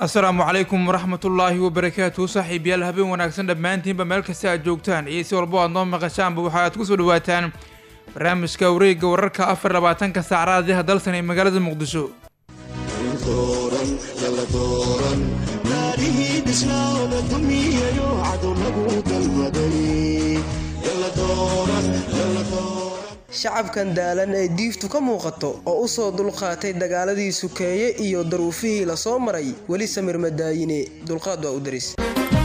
asalaamu calaykum waraxmatullaahi wabarakaatu saaxiibayaal habeen wanaagsan dhammaantiinba meel kasta aad joogtaan iyo si walbo aad noo maqashaanba waxa aad kusoo dhawaataan barnaamijka wareegga wararka afar labaatanka saacadaadiha dalsan ee magaalada muqdisho shacabkan daalan ee diiftu ka muuqato oo u soo dulqaatay dagaaladii sukeeye iyo daruufihii la soo maray weli samir madaayine dulqaad waa u daris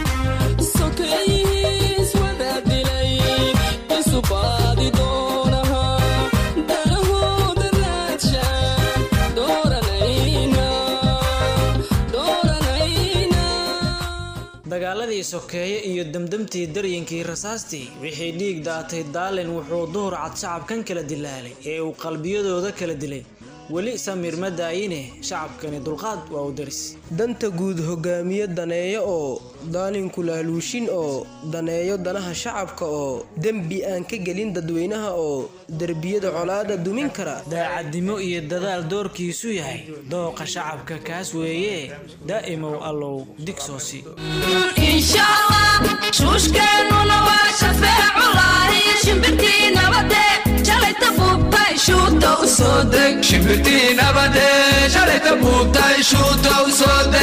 dagaaladii sokeeye iyo demdemtii daryinkii rasaastii wixii dhiig daatay daalin wuxuu duhur cad shacabkan kala dilaalay ee uu qalbiyadooda kala dilay weli samir ma daayine shacabkani dulqaad waa u daris danta guud hogaamiye daneeyo oo daalinku laaluushin oo daneeyo danaha shacabka oo dembi aan ka gelin dadweynaha oo derbiyada colaada dumin kara daacadnimo iyo dadaal doorkiisu yahay dooqa shacabka kaas weeye daa'imow allow digsoosi shuushkeennuna waa shafeeculahi shimbirtii nabade shalayta buubtay shuuta u soo deg shimbirtii nabade shalayta buubtay shuuta u soo deg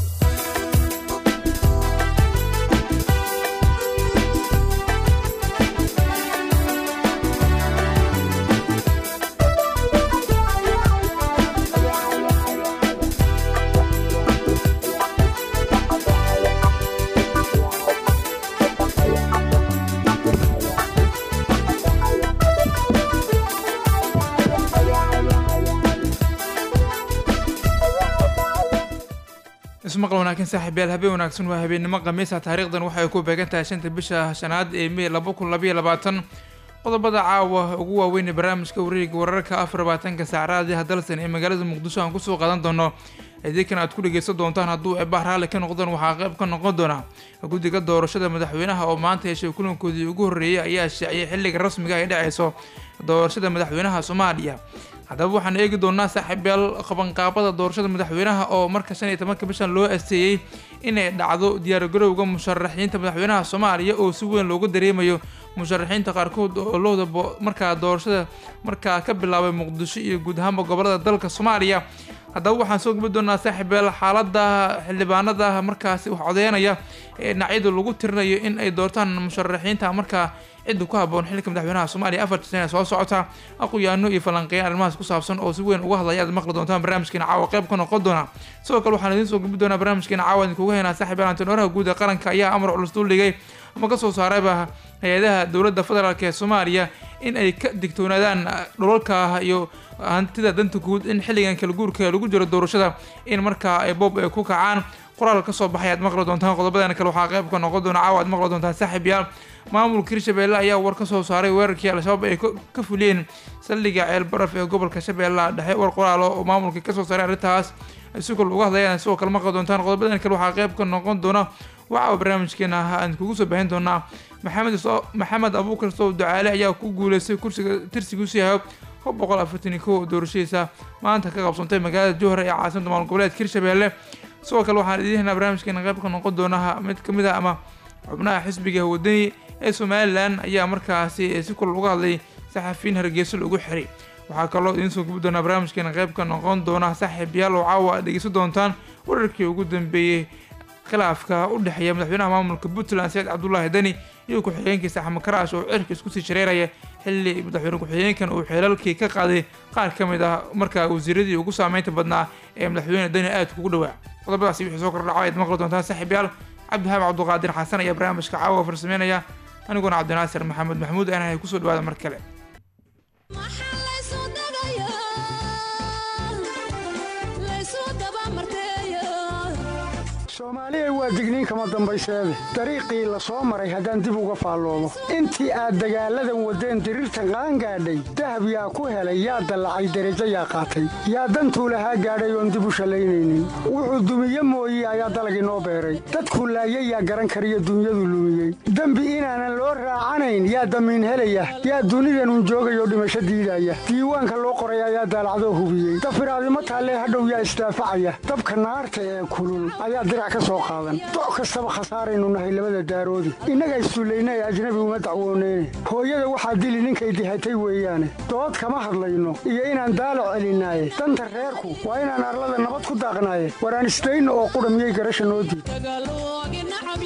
ismaqal wanaagsan saaxiibayaal habeen wanaagsan waa habeennimo khamiisa taariikhdan waxay ku beegan tahay shanta bisha shanaad ee mey laba kun labayo labaatan qodobada caawa ugu waaweyn ee barnaamijka wareega wararka afar labaatanka saacadaadiha dalsan ee magaalada muqdisho aan kusoo qaadan doono idiinkan aad ku dhegeysan doontaan hadduu eebah raalli ka noqdaan waxaa qayb ka noqon doona guddiga doorashada madaxweynaha oo maanta heshay kulankoodii ugu horreeyay ayaa shaaciyay xilliga rasmiga ay dhaceyso doorashada madaxweynaha soomaaliya haddaba waxaan eegi doonaa saaxiibayaal qabanqaabada doorashada madaxweynaha oo marka shan iyo tobanka bishan loo asteeyey inay dhacdo diyaargarowga musharaxiinta madaxweynaha soomaaliya oo si weyn loogu dareemayo musharaxiinta qaarkood oo looda markaa doorashada markaa ka bilaabay muqdisho iyo guud ahaanba gobolada dalka soomaaliya haddaba waxaan soo gabi doonaa saaxiibayaal xaalada xildhibaanada markaasi wax codeynaya ee dhinacyadu lagu tirinayo in ay doortaan musharaxiinta markaa cidda ku haboon xilka madaxweynaha soomaaliya afarta sane soo socota aqoyaano iyo falanqeeyaan arrimahaas ku saabsan oo si weyn uga hadlaya aad maqli doontaan barnaamijkeena caawa qayb ka noqon doona sidoo kale waxaan idiin soo gabi doonaa barnaamijkeena caawa idinkuga haynaa saaxiibayaal antinooraha guud ee qaranka ayaa amar culus duldhigay ama kasoo saarayba hay-adaha dowladda federaalk ee soomaaliya in ay ka digtoonaadaan dhulalka iyo hantida danta guud in xilligan kala guurka lagu jiro doorashada in markaa ay boob ay ku kacaan qoraal kasoo baxay aad maqli doontaan qodobadan kale waxaa qayb ka noqon doona caawa aad maqli doontaan saaxiibayaal maamulka hirshabeelle ayaa war ka soo saaray weerarkii al-shabaab ay ka fuliyeen saldhiga ceel baraf ee gobolka shabeellaha dhexe war qoraalo oo maamulka kasoo saaray arrintaas si kol uga hadlayaan sidoo kale maqli doontaan qodobadan kale waxaa qayb ka noqon doona waxaa barnaamijkeena aan kugu soo baahin doonaa maxamed maxamed abuukar sow ducaale ayaa ku guuleystay kursiga tirsigiisu yahay kob boqol afartan iyo kow doorashadiisa maanta ka qabsantay magaalada jowhar ee caasimada maamul goboleedka hirshabeelle sidoo kale waxaan idiin haynaa barnaamijkeena qayb ka noqon doona mid kamid ah ama xubnaha xisbiga wadani ee somalilan ayaa markaasi si kul uga hadlay saxafiyiin hargeyso lagu xiray waxaa kaloo idiin soo gubi doonaa barnaamijkeena qayb ka noqon doona saaxiibayaal oo caawa aad dhegeysan doontaan wararkii ugu dambeeyey khilaafka u dhexeeya madaxweynaha maamulka puntland saciid cabdulaahi deni iyo ku-xigeenkiisa axmed karaash oo cirka isku sii shareeraya xilli madaxweyne ku-xigeenkan uu xeelalkii ka qaaday qaar ka mid ah markaa wasiiradii ugu saameynta badnaa ee madaxweyne deni aadka ugu dhawaa qodobadaasi wixii soo kordhaca ayaad maqli doontaan saaxiibayaal cabdihaab cabduqaadir xasan ayaa barnaamijka caawa farsameynaya aniguna cabdinaasir maxamed maxamuud aanahay kusoo dhawaada mar kale soomaaliya waa digniin kama dambayseede dariiqii la soo maray haddaan dib uga faalloobo intii aad dagaalladan waddeen diriirtan qaangaadhay dahab yaa ku helay yaa dallacay derajo yaa qaatay yaa dantuu lahaa gaadhay oon dib u shallaynaynin wuxuu dumiye mooye ayaa dalagii noo beeray dadkuu laayay yaa garan kariyo dunyadu lumiyey dembi inaanan loo raacanayn yaa damiin helaya yaa dunidanun joogayoo dhimasho diidaya diiwaanka loo qoray ayaa daalacdoo hubiyey dafiraadimo taallee hadhow yaa isdaafacaya dabka naarta ee kulul ayaa dirac ka soo qaadan doc kastaba khasaaraynu nahay labada daaroodi innaga issullayna ee ajnabi uma dacwooneyne hooyada waxaa dili ninkay dihatay weeyaane dood kama hadlayno iyo inaan daalac celinaaye danta reerku waa inaan arlada nabad ku daaqnaaye waraan isdayno oo qudha miyay garasha noo diid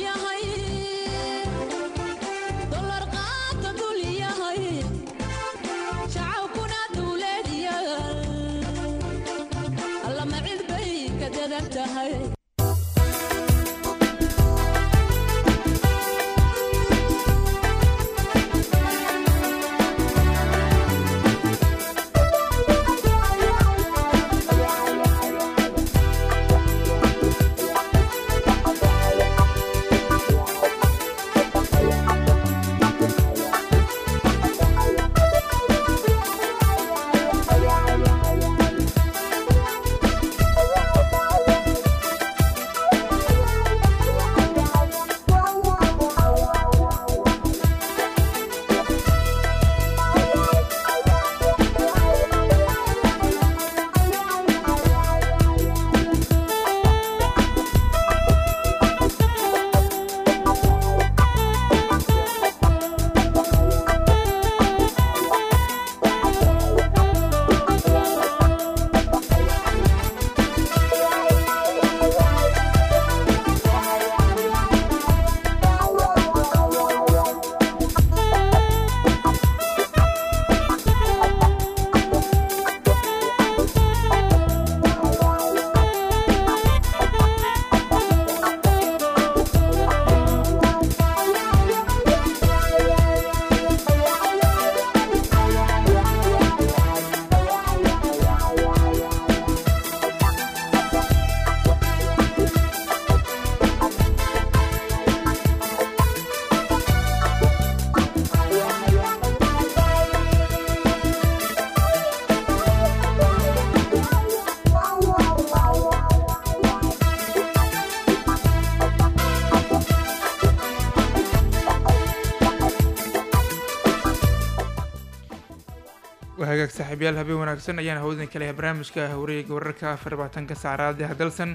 hagaag saaxiibyaal habeen wanaagsan ayaan hawdan ka lehay barnaamijka wareega wararka afar labaatanka saacraadi hadalsan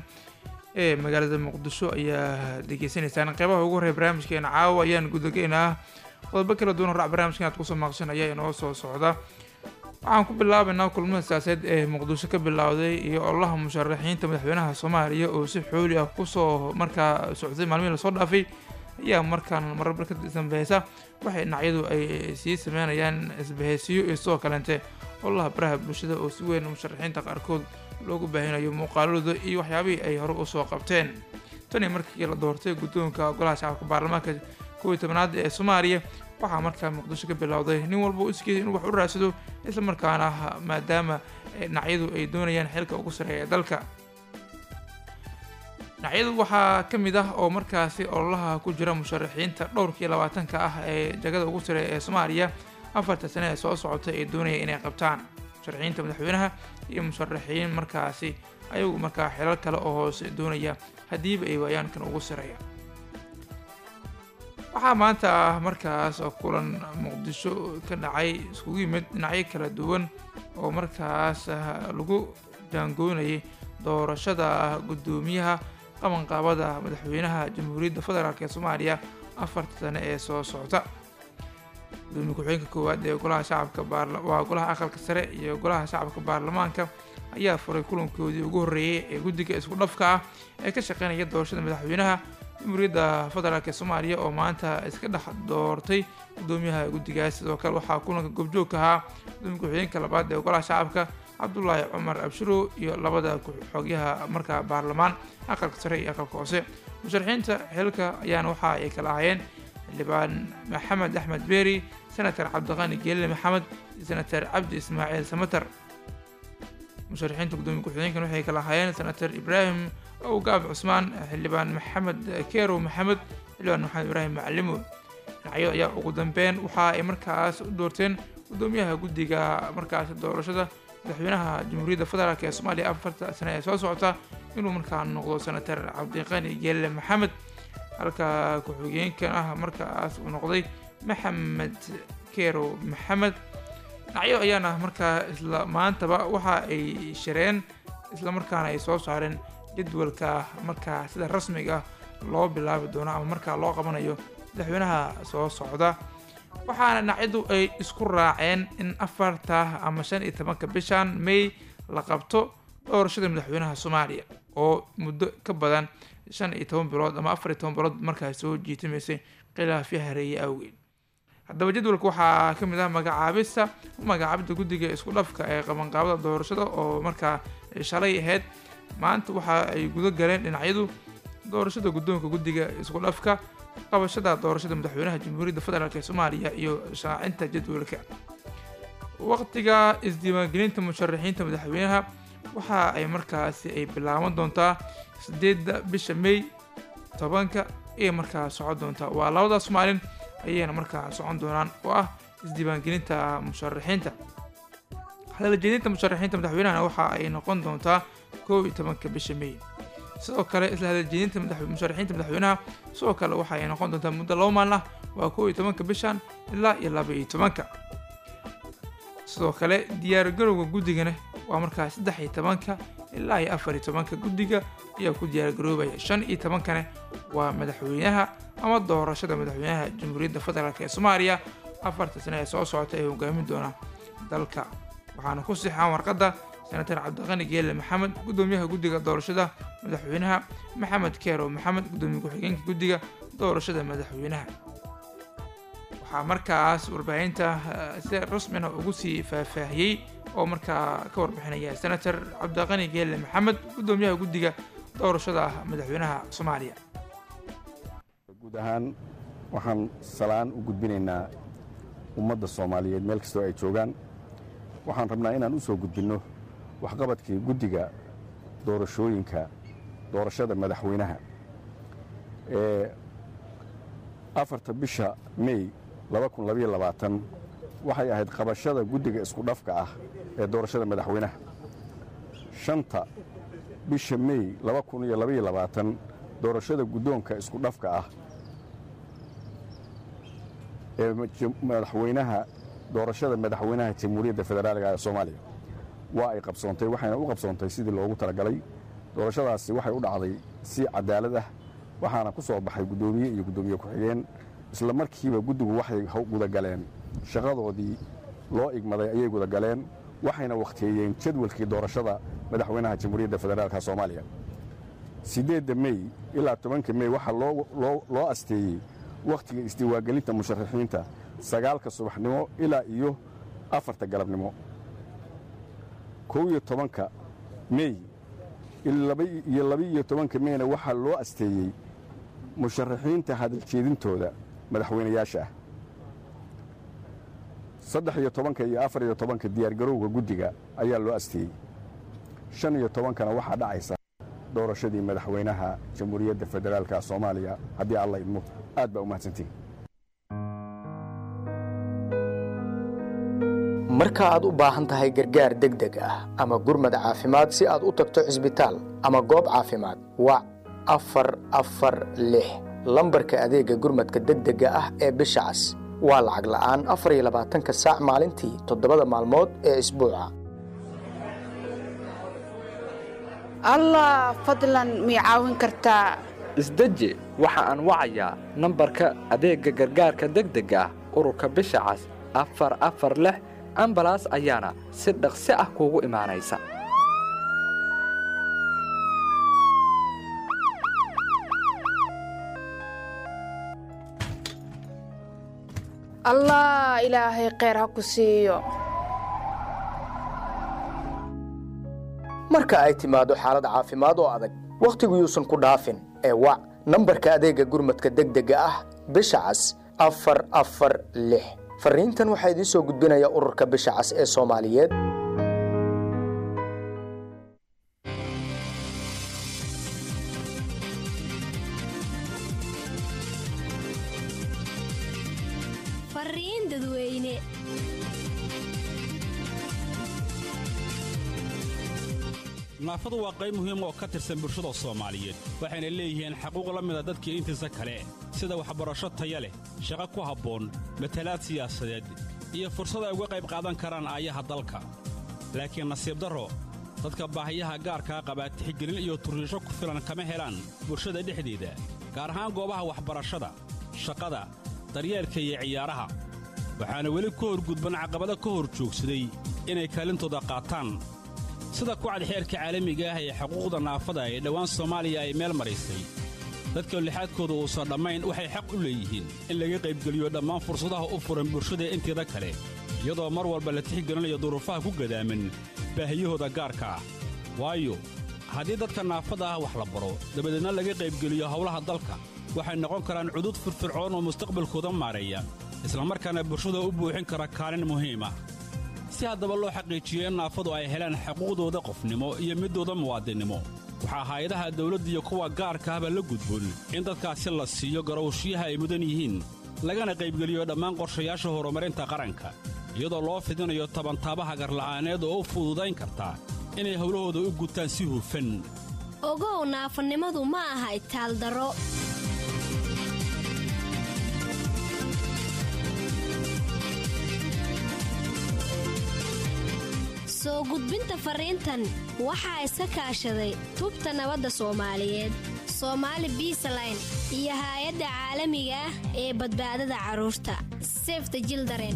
ee magaalada muqdisho ayaa degeysanaysaan qeybaha ugu horreya barnaamijkeena caawa ayaan gudageynaa qodobo kala duwan horac barnaamijkan aad kusoo maaqshan ayaa inoo soo socda waxaan ku bilaabaynaa kulmada siyaasadeed ee muqdisho ka bilowday iyo ololaha musharaxiinta madaxweynaha soomaaliya oo si xooli ah kusoo markaa socday maalmihii lasoo dhaafay ayaa markaan mararba ka dambeysa waxay dhinacyadu ay sii sameynayaan isbahaysiyo iyo sidoo kaleente ololaha baraha bulshada oo si weyn musharaxiinta qaarkood loogu baahinayo muuqaaladooda iyo waxyaabihii ay hore usoo qabteen tani markii la doortay guddoonka golaha shacabka baarlamaanka kow iyo tobanaad ee soomaaliya waxaa markaa muqdisho ka bilowday nin walba u iskeeda inuu wax u raadsado isla markaana maadaama dhinacyadu ay doonayaan xilka ugu sareeya dalka dhinacyadu waxaa ka mid ah oo markaasi ololaha ku jira musharaxiinta dhowrkii labaatanka ah ee jagada ugu sareeya ee soomaaliya afarta sane ee soo socota ee doonaya inay qabtaan musharaxiinta madaxweynaha iyo musharaxiin markaasi ayagu markaa xilal kale oo hoose doonaya haddiiba ay waayaan kan ugu sareeya waxaa maanta ah markaas kulan muqdisho ka dhacay iskugu yimid dhinacyo kala duwan oo markaas lagu jaangoynayay doorashada guddoomiyaha qabanqaabada madaxweynaha jamhuuriyadda federaalk ee soomaaliya afarta sane ee soo socota gudoomiye ku-xigeenka koowaad ee golaha shacabka waa golaha aqalka sare iyo golaha shacabka baarlamaanka ayaa furay kulankoodii ugu horreeyay ee guddiga isku dhafka ah ee ka shaqeynaya doorashada madaxweynaha jamhuuriyadda federaalk ee soomaaliya oo maanta iska dhex doortay gudoomiyaha guddigaas sidoo kale waxaa kulanka goobjoogka ahaa gudoomiye ku-xigeenka labaad ee golaha shacabka cabdulaahi cumar abshiro iyo labada xogyaha markaa baarlamaan aqalka sare iyo aqalka hoose musharaxiinta xilka ayaana waxa ay kala ahayeen xildhibaan maxamed axmed beeri senator cabdiqani geelile maxamed iyo senator cabdi ismaaciil samater musharaxiinta gudoomiye ku-xigeenkan waxay kala ahaayeen senator ibraahim awgaab cusmaan xildhibaan maxamed kerow maxamed xildhibaan maxamed ibraahim macalimo dhinacyo ayaa ugu dambeyn waxa ay markaas u doorteen gudoomiyaha guddiga markaas doorashada madaxweynaha jamhuuriyadda federaalk ee soomaaliya afarta sane ee soo socota inuu markaa noqdo senator cabdiqani geelle maxamed halka ku-xigeenkan ah markaas uu noqday maxamed kerow maxamed dhinacyo ayaana markaa isla maantaba waxa ay shireen isla markaana ay soo saareen jadwalka markaa sida rasmiga loo bilaabi doono ama markaa loo qabanayo madaxweynaha soo socda waxaana dhinacyadu ay isku raaceen in afarta ama shan iyo tobanka bishan may la qabto doorashada madaxweynaha soomaaliya oo muddo ka badan shan iyo toban bilood ama afar iyo toban bilood markaas soo jiitimaysay khilaafyo hareeye awgeed haddaba jadwalka waxaa ka mid ah magacaabista magacaabida guddiga isku dhafka ee qabanqaabada doorashada oo markaa shalay ahayd maanta waxa ay guda galeen dhinacyadu doorashada guddoonka guddiga isku dhafka qabashada doorashada madaxweynaha jamhuuriyadda federaalk ee soomaaliya iyo shaacinta jadwalka waqtiga isdiiwaangelinta musharaxiinta madaxweynaha waxa ay markaasi ay bilaaban doontaa sideedda bisha may tobanka ayay markaa socon doontaa waa labadaas maalin ayayna markaa socon doonaan oo ah isdiiwaangelinta musharaxiinta hadaljeedinta musharaxiinta madaxweynahana waxa ay noqon doontaa kow iyo tobanka bisha may sidoo kale isla hadaljeedinta musharaxiinta madaxweynaha sidoo kale waxa ay noqon doontaa muddo laba maalin ah waa kow iyo tobanka bishan ilaa iyo laba iyo tobanka sidoo kale diyaargarowga guddigana waa markaa saddex iyo tobanka ilaa iyo afar iyo tobanka guddiga ayaa ku diyaargaroobaya shan iyo tobankana waa madaxweynaha ama doorashada madaxweynaha jamhuuriyadda federaalk ee soomaaliya afarta sane ee soo socota ee hogaamin doona dalka waxaana ku sixaan warqadda senatar cabdiqani geelle maxamed gudoomiyaha guddiga doorashada madaxweynaha maxamed keerow maxamed gudoomiye ku-xigeenka guddiga doorashada madaxweynaha waxaa markaas warbaahinta si rasmina ugu sii faahfaahiyey oo markaa ka warbixinaya senator cabdiqani geelle maxamed gudoomiyaha guddiga doorashada madaxweynaha soomaaliya guud ahaan waxaan salaan u gudbinaynaa ummadda soomaaliyeed meel kastoo ay joogaan waxaan rabnaa inaan u soo gudbinno waxqabadkii guddiga doorashooyinka doorashada madaxweynaha ee afarta bisha mey waxay ahayd qabashada guddiga isku dhafka ah ee doorashada madaxweynaha shanta bisha mey doorashada guddoonka isku dhafka ah ee madaxweynaha doorashada madaxweynaha jamhuuriyadda federaaliga ee soomaaliya waa ay qabsoontay waxayna u qabsoontay sidii loogu talagalay doorashadaasi waxay u dhacday si cadaalad ah waxaana ku soo baxay guddoomiye iyo guddoomiye ku-xigeen isla markiiba guddigu waxay gudagaleen shaqadoodii loo igmaday ayay gudagaleen waxayna wakhtiyeeyeen jadwalkii doorashada madaxweynaha jamhuuriyadda federaalka soomaaliya siddeedda mey ilaa tobanka mey waxaa loo asteeyey wakhtiga isdiiwaangelinta musharaxiinta sagaalka subaxnimo ilaa iyo afarta galabnimo kow iyo tobanka mey iyo laba-iyo tobanka meyna waxaa loo asteeyey musharaxiinta hadaljeedintooda madaxweynayaasha ah saddex iyo tobanka iyo afar iyo tobanka diyaargarowga guddiga ayaa loo asteeyey shan iyo tobankana waxaa dhacaysa doorashadii madaxweynaha jamhuuriyadda federaalka soomaaliya haddii alla idmo aad baa u mahadsantihin marka aad u baahan tahay gargaar degdeg ah ama gurmad caafimaad si aad u tagto cisbitaal ama goob caafimaad wac afar afar lix lambarka adeegga gurmadka degdega ah ee bisha cas waa lacag la'aan afar iyo labaatanka saac maalintii toddobada maalmood ee isbuuca allah fadlan mii caawin kartaa isdeji waxa aan wacayaa nambarka adeegga gargaarka degdega ah ururka bisha cas afar afar lix ambalaas ayaana si dhaqsi ah kuugu imaanaysa allah ilaahay kheyr ha ku siiyo marka ay timaado xaalad caafimaad oo adag wakhtigu yuusan ku dhaafin ee wac nambarka adeegga gurmadka degdega ah bisha cas afar afar lix fariintan waxaa idiin soo gudbinaya ururka bisha cas ee soomaaliyeed fariin dadweyne naafadu waa qayb muhiim oo ka tirsan bulshada soomaaliyeed waxayna leeyihiin xaquuq la mida dadkii intiisa kale sida waxbarasho taya leh shaqo ku habboon matalaad siyaasadeed iyo fursad ay uga qayb qaadan karaan aayaha dalka laakiin nasiib darro dadka baahiyaha gaarkaa qabaa tixgelin iyo turriisho ku filan kama helaan bulshada dhexdeeda gaar ahaan goobaha waxbarashada shaqada daryeelka iyo ciyaaraha waxaana weli ka horgudban caqabado ka hor joogsaday inay kaalintooda qaataan sida kucad xeerka caalamiga ah ee xuquuqda naafada ee dhowaan soomaaliya ay meel maraysay dadka lixaadkooda uusan dhammayn waxay xaq u leeyihiin in laga qaybgeliyo dhammaan fursadaha u furan bulshada inteeda kale iyadoo mar walba la tixgelinayo duruufaha ku gadaaman baahiyahooda gaarka ah waayo haddii dadka naafada ah wax la baro dabadeedna laga qaybgeliyo howlaha dalka waxay noqon karaan cudud firfircoon oo mustaqbalkooda maareeya islamarkaana bulshada u buuxin kara kaalin muhiim ah si haddaba loo xaqiijiyo in naafadu ay helaan xuquuqdooda qofnimo iyo middooda muwaadinnimo waxaa hay-adaha dawladda iyo kuwa gaarka ahba la gudboon in dadkaasi la siiyo garowshiyaha ay mudan yihiin lagana qaybgeliyo dhammaan qorshayaasha horumarinta qaranka iyadoo loo fidinayo tabantaabaha garla'aaneed oo u fududayn karta inay howlahooda u gutaan si hufan ogow naafanimadu ma aha itaaldaro soo gudbinta fariintan waxaa iska kaashaday tubta nabadda soomaaliyeed soomaali biisaline iyo haay-adda caalamiga ah ee badbaadada carruurta sefta jildaren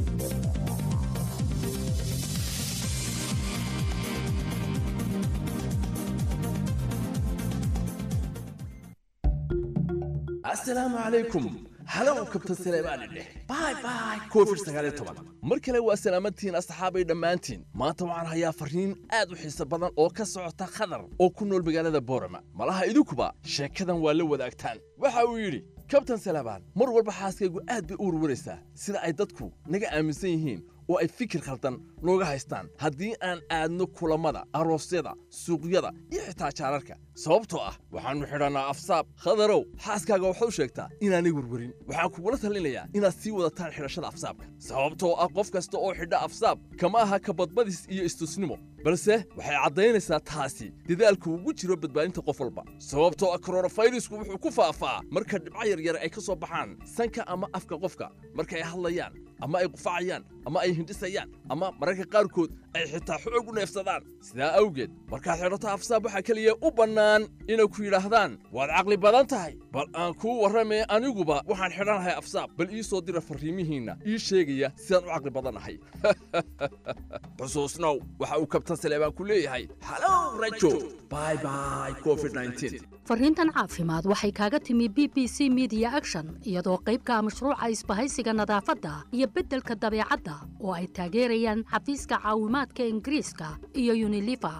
asalaamu calaykum halow kabtan saleebaani dheh bay bay covid sagaal iyo toban mar kale waa salaamadtihiin asxaabay dhammaantiin maanta waxaan hayaa farriin aad u xiiso badan oo ka socota khadar oo ku nool magaalada boorama malaha idinkuba sheekadan waa la wadaagtaan waxa uu yidhi kabtan saleebaan mar walba xaaskaygu aad bay u warwaraysaa sida ay dadku naga aaminsan yihiin oo ay fikir khaldan nooga haystaan haddii aan aadno kulammada aroosyada suuqyada iyo xitaa jaararka sababtoo ah waxaannu xidhannaa afsaab khadarow xaaskaaga waxaad u sheegtaa inaanay werwerin waxaan kugula talinayaa inaad sii wadataan xidhashada afsaabka sababtoo ah qof kasta oo xidha afsaab kama aha kabadbadis iyo istusnimo balse waxay caddaynaysaa taasi dadaalku ugu jiro badbaadinta qof walba sababtoo ah koronafayrisku wuxuu ku faafaa marka dhibco yaryar ay ka soo baxaan sanka ama afka qofka marka ay hadlayaan ama ay qufacayaan ama ay hindhisayaan ama mararka qaarkood ay xitaa xoog u neefsadaan sidaa awgeed markaad xidhato afsaab waxaa keliya u bannaan inay ku yidhaahdaan waad caqli badan tahay bal aan kuu warramee aniguba waxaan xidhanahay afsaab bal ii soo dira farriimihiinna ii sheegaya sidaan u caqli badannahay xusuusnow waxa uu kabtan saleebaan ku leeyahay halow rajo bay bay covid farriintan caafimaad waxay kaaga timi b b c media action iyadoo qaybka mashruuca isbahaysiga nadaafadda iyo beddelka dabeecadda oo ay taageerayaan xafiiska caawimaadka ingiriiska iyo unilifa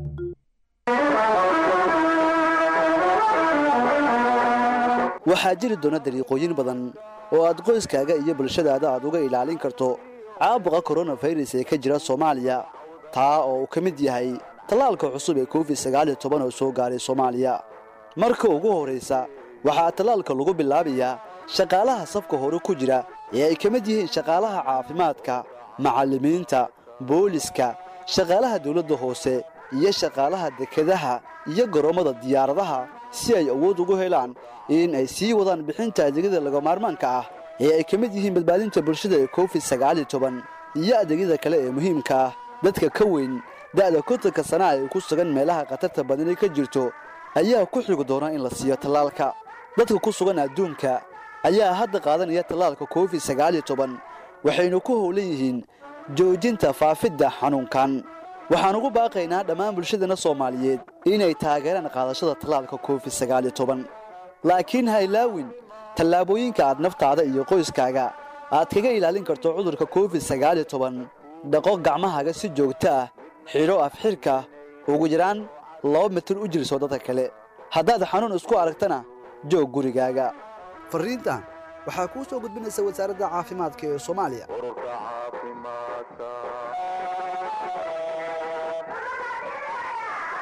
waxaa jiri doona dariiqooyin badan oo aad qoyskaaga iyo bulshadaada aad uga ilaalin karto caabuqa koronafayras ee ka jira soomaaliya taa oo uu ka mid yahay tallaalka cusub ee covid sagaaliyo toban oo soo gaaray soomaaliya marka ugu horraysa waxaa tallaalka lagu bilaabayaa shaqaalaha safka hore ku jira ee ay ka mid yihiin shaqaalaha caafimaadka macallimiinta booliska shaqaalaha dawladda hoose iyo shaqaalaha dekedaha iyo garoommada diyaaradaha si ay awood ugu helaan in ay sii wadaan bixinta adeegyada lagamaarmaanka ah ee ay ka mid yihiin badbaadinta bulshada ee covid sagaaliyo toban iyo adeegyada kale ee muhiimka ah dadka ka weyn da'da kontanka sana ay ku sugan meelaha khatarta badani ka jirto ayaa ku xigi doona in la siiyo tallaalka dadka ku sugan adduunka ayaa hadda qaadanaya tallaalka covid sagaaliyo toban waxaynu ku howlan yihiin joojinta faafidda xanuunkan waxaan ugu baaqaynaa dhammaan bulshadana soomaaliyeed inay taageeraan qaadashada tallaalka covid sagaaliyo toban laakiin ha ilaawin tallaabooyinka aad naftaada iyo qoyskaaga aad kaga ilaalin karto cudurka covid sagaaliyo toban dhaqo gacmahaaga si joogto ah xidho afxidhka ugu yaraan laba mitir u jirso dadka kale haddaad xanuun isku aragtana joog gurigaaga farriintan waxaa kuu soo gudbinaysa wasaaradda caafimaadka ee soomaaliya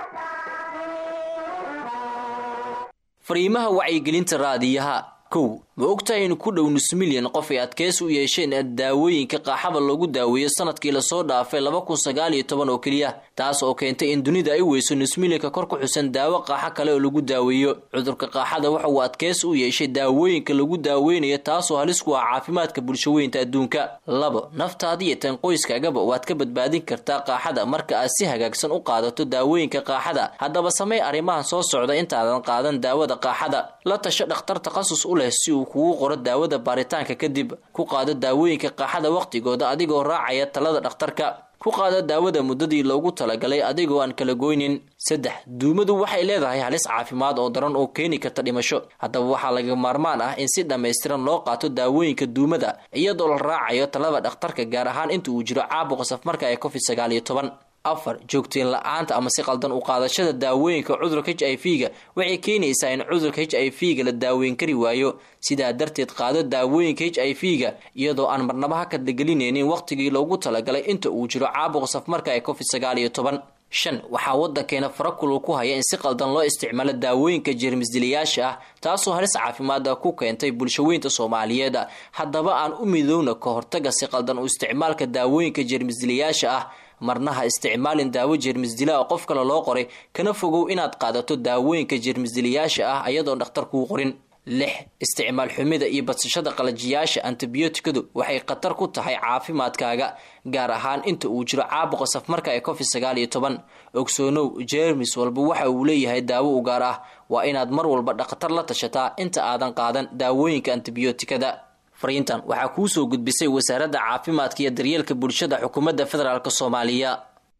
fariimaha wacyigelinta raadiyaha kow ma ogtahay in ku dhow nus milyan qof ay adkeysi u yeesheen daawooyinka qaaxada loogu daaweeyo sanadkii lasoo dhaafay laba kun sagaal iyo toban oo keliya taas oo keentay in dunida ay weyso nus milyanka kor ku xusan daawo qaaxo kale oo lagu daaweeyo cudurka qaaxada waxa uu adkeysi u yeeshay daawooyinka lagu daaweynayo taasoo halis ku ah caafimaadka bulshaweynta adduunka labo naftaada iyo tan qoyskaagaba waad ka badbaadin kartaa qaaxada marka aad si hagaagsan u qaadato daawooyinka qaaxada haddaba samey arrimahan soo socda intaadan qaadan daawada qaaxada la tasho dhakhtar takhasus u leh si uu kugu qoro daawada baaritaanka kadib ku qaado daawooyinka qaaxada wakhtigooda adigoo raacaya talada dhakhtarka ku qaado daawada muddadii loogu talagalay adigoo aan kala goynin saddex duumadu waxay leedahay halis caafimaad oo daran oo keeni karta dhimasho haddaba waxaa laga maarmaan ah in si dhammaystiran loo qaato daawooyinka duumada iyadoo la raacayo talada dhakhtarka gaar ahaan inta uu jiro caabuqa safmarka ee covid sagaal iyo toban afar joogteen la-aanta ama si qaldan u qaadashada daawooyinka cudurka h i v ga waxay keenaysaa in cudurka h i v ga la daaweyn kari waayo sidaa darteed qaado daawooyinka h i v ga iyadoo aan marnaba ha kadlagelinaynin wakhtigii loogu talagalay inta uu jiro caabuqa safmarka ee covid sagaal iyo toban shan waxaa waddankeena farakulul ku haya in si qaldan loo isticmaalo daawooyinka jeermisdilayaasha ah taasoo halis caafimaada ku keentay bulshaweynta soomaaliyeed haddaba aan u midowna ka hortaga si qaldan u isticmaalka daawooyinka jeermisdilayaasha ah marnaha isticmaalin daawo jeermisdila oo qof kale loo qoray kana fogow inaad qaadato daawooyinka jeermisdilayaasha ah ayadoon dhakhtar kuu qorin lix isticmaal xumida iyo badsashada qalajiyaasha antibiyootikadu waxay khatar ku tahay caafimaadkaaga gaar ahaan inta uu jiro caabuqa safmarka ee covid sagaal iyo toban ogsoonow jeermis walba waxa uu leeyahay daawo u gaar ah waa inaad mar walba dhakhtar la tashataa inta aadan qaadan daawooyinka antibiyootikada fariintan waxaa kuu soo gudbisay wasaaradda caafimaadka iyo daryeelka bulshada xukuumadda federaalk soomaaliya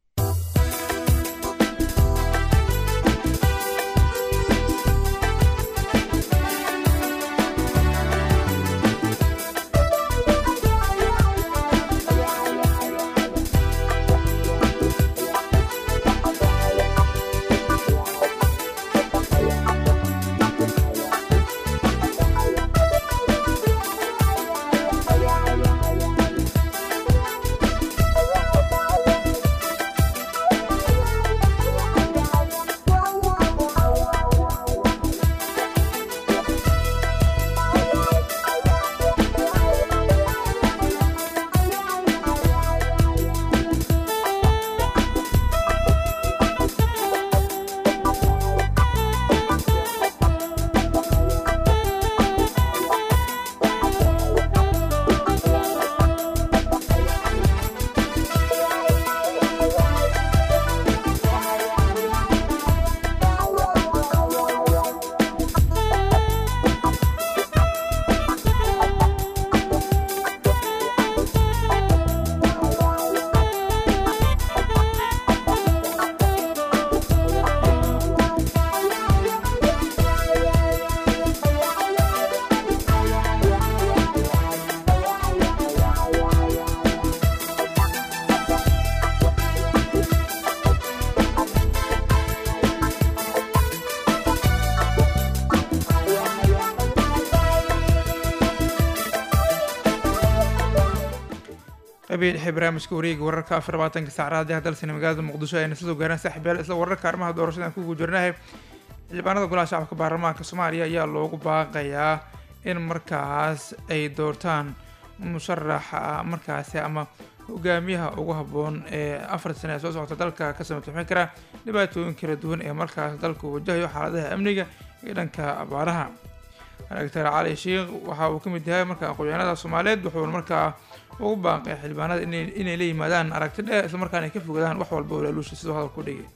qabiil dhexe barnaamijka wareega wararka afar labaatanka saacadaha ee dalsani magaalada muqdisho ayna sidoo gaaraan saaxiibyaal isla wararka arrimaha doorashada aan ku guujirnahay xildhibaanada golaha shacabka baarlamaanka soomaaliya ayaa loogu baaqayaa in markaas ay doortaan musharaxa markaasi ama hogaamiyaha ugu habboon ee afar sane ee soo socota dalka ka samataxin kara dhibaatooyin kala duwan ee markaas dalku wajahayo xaaladaha amniga iyo dhanka abaaraha doctor cali sheikh waxa uu ka mid yahay marka aqoonyahanada soomaaliyeed wuxuuna markaa ugu baaqay xildhibaanada inay la yimaadaan aragti dheer islamarkaana ay ka fogadaan wax walba oo laaluusha sidoo hadal ku dhigay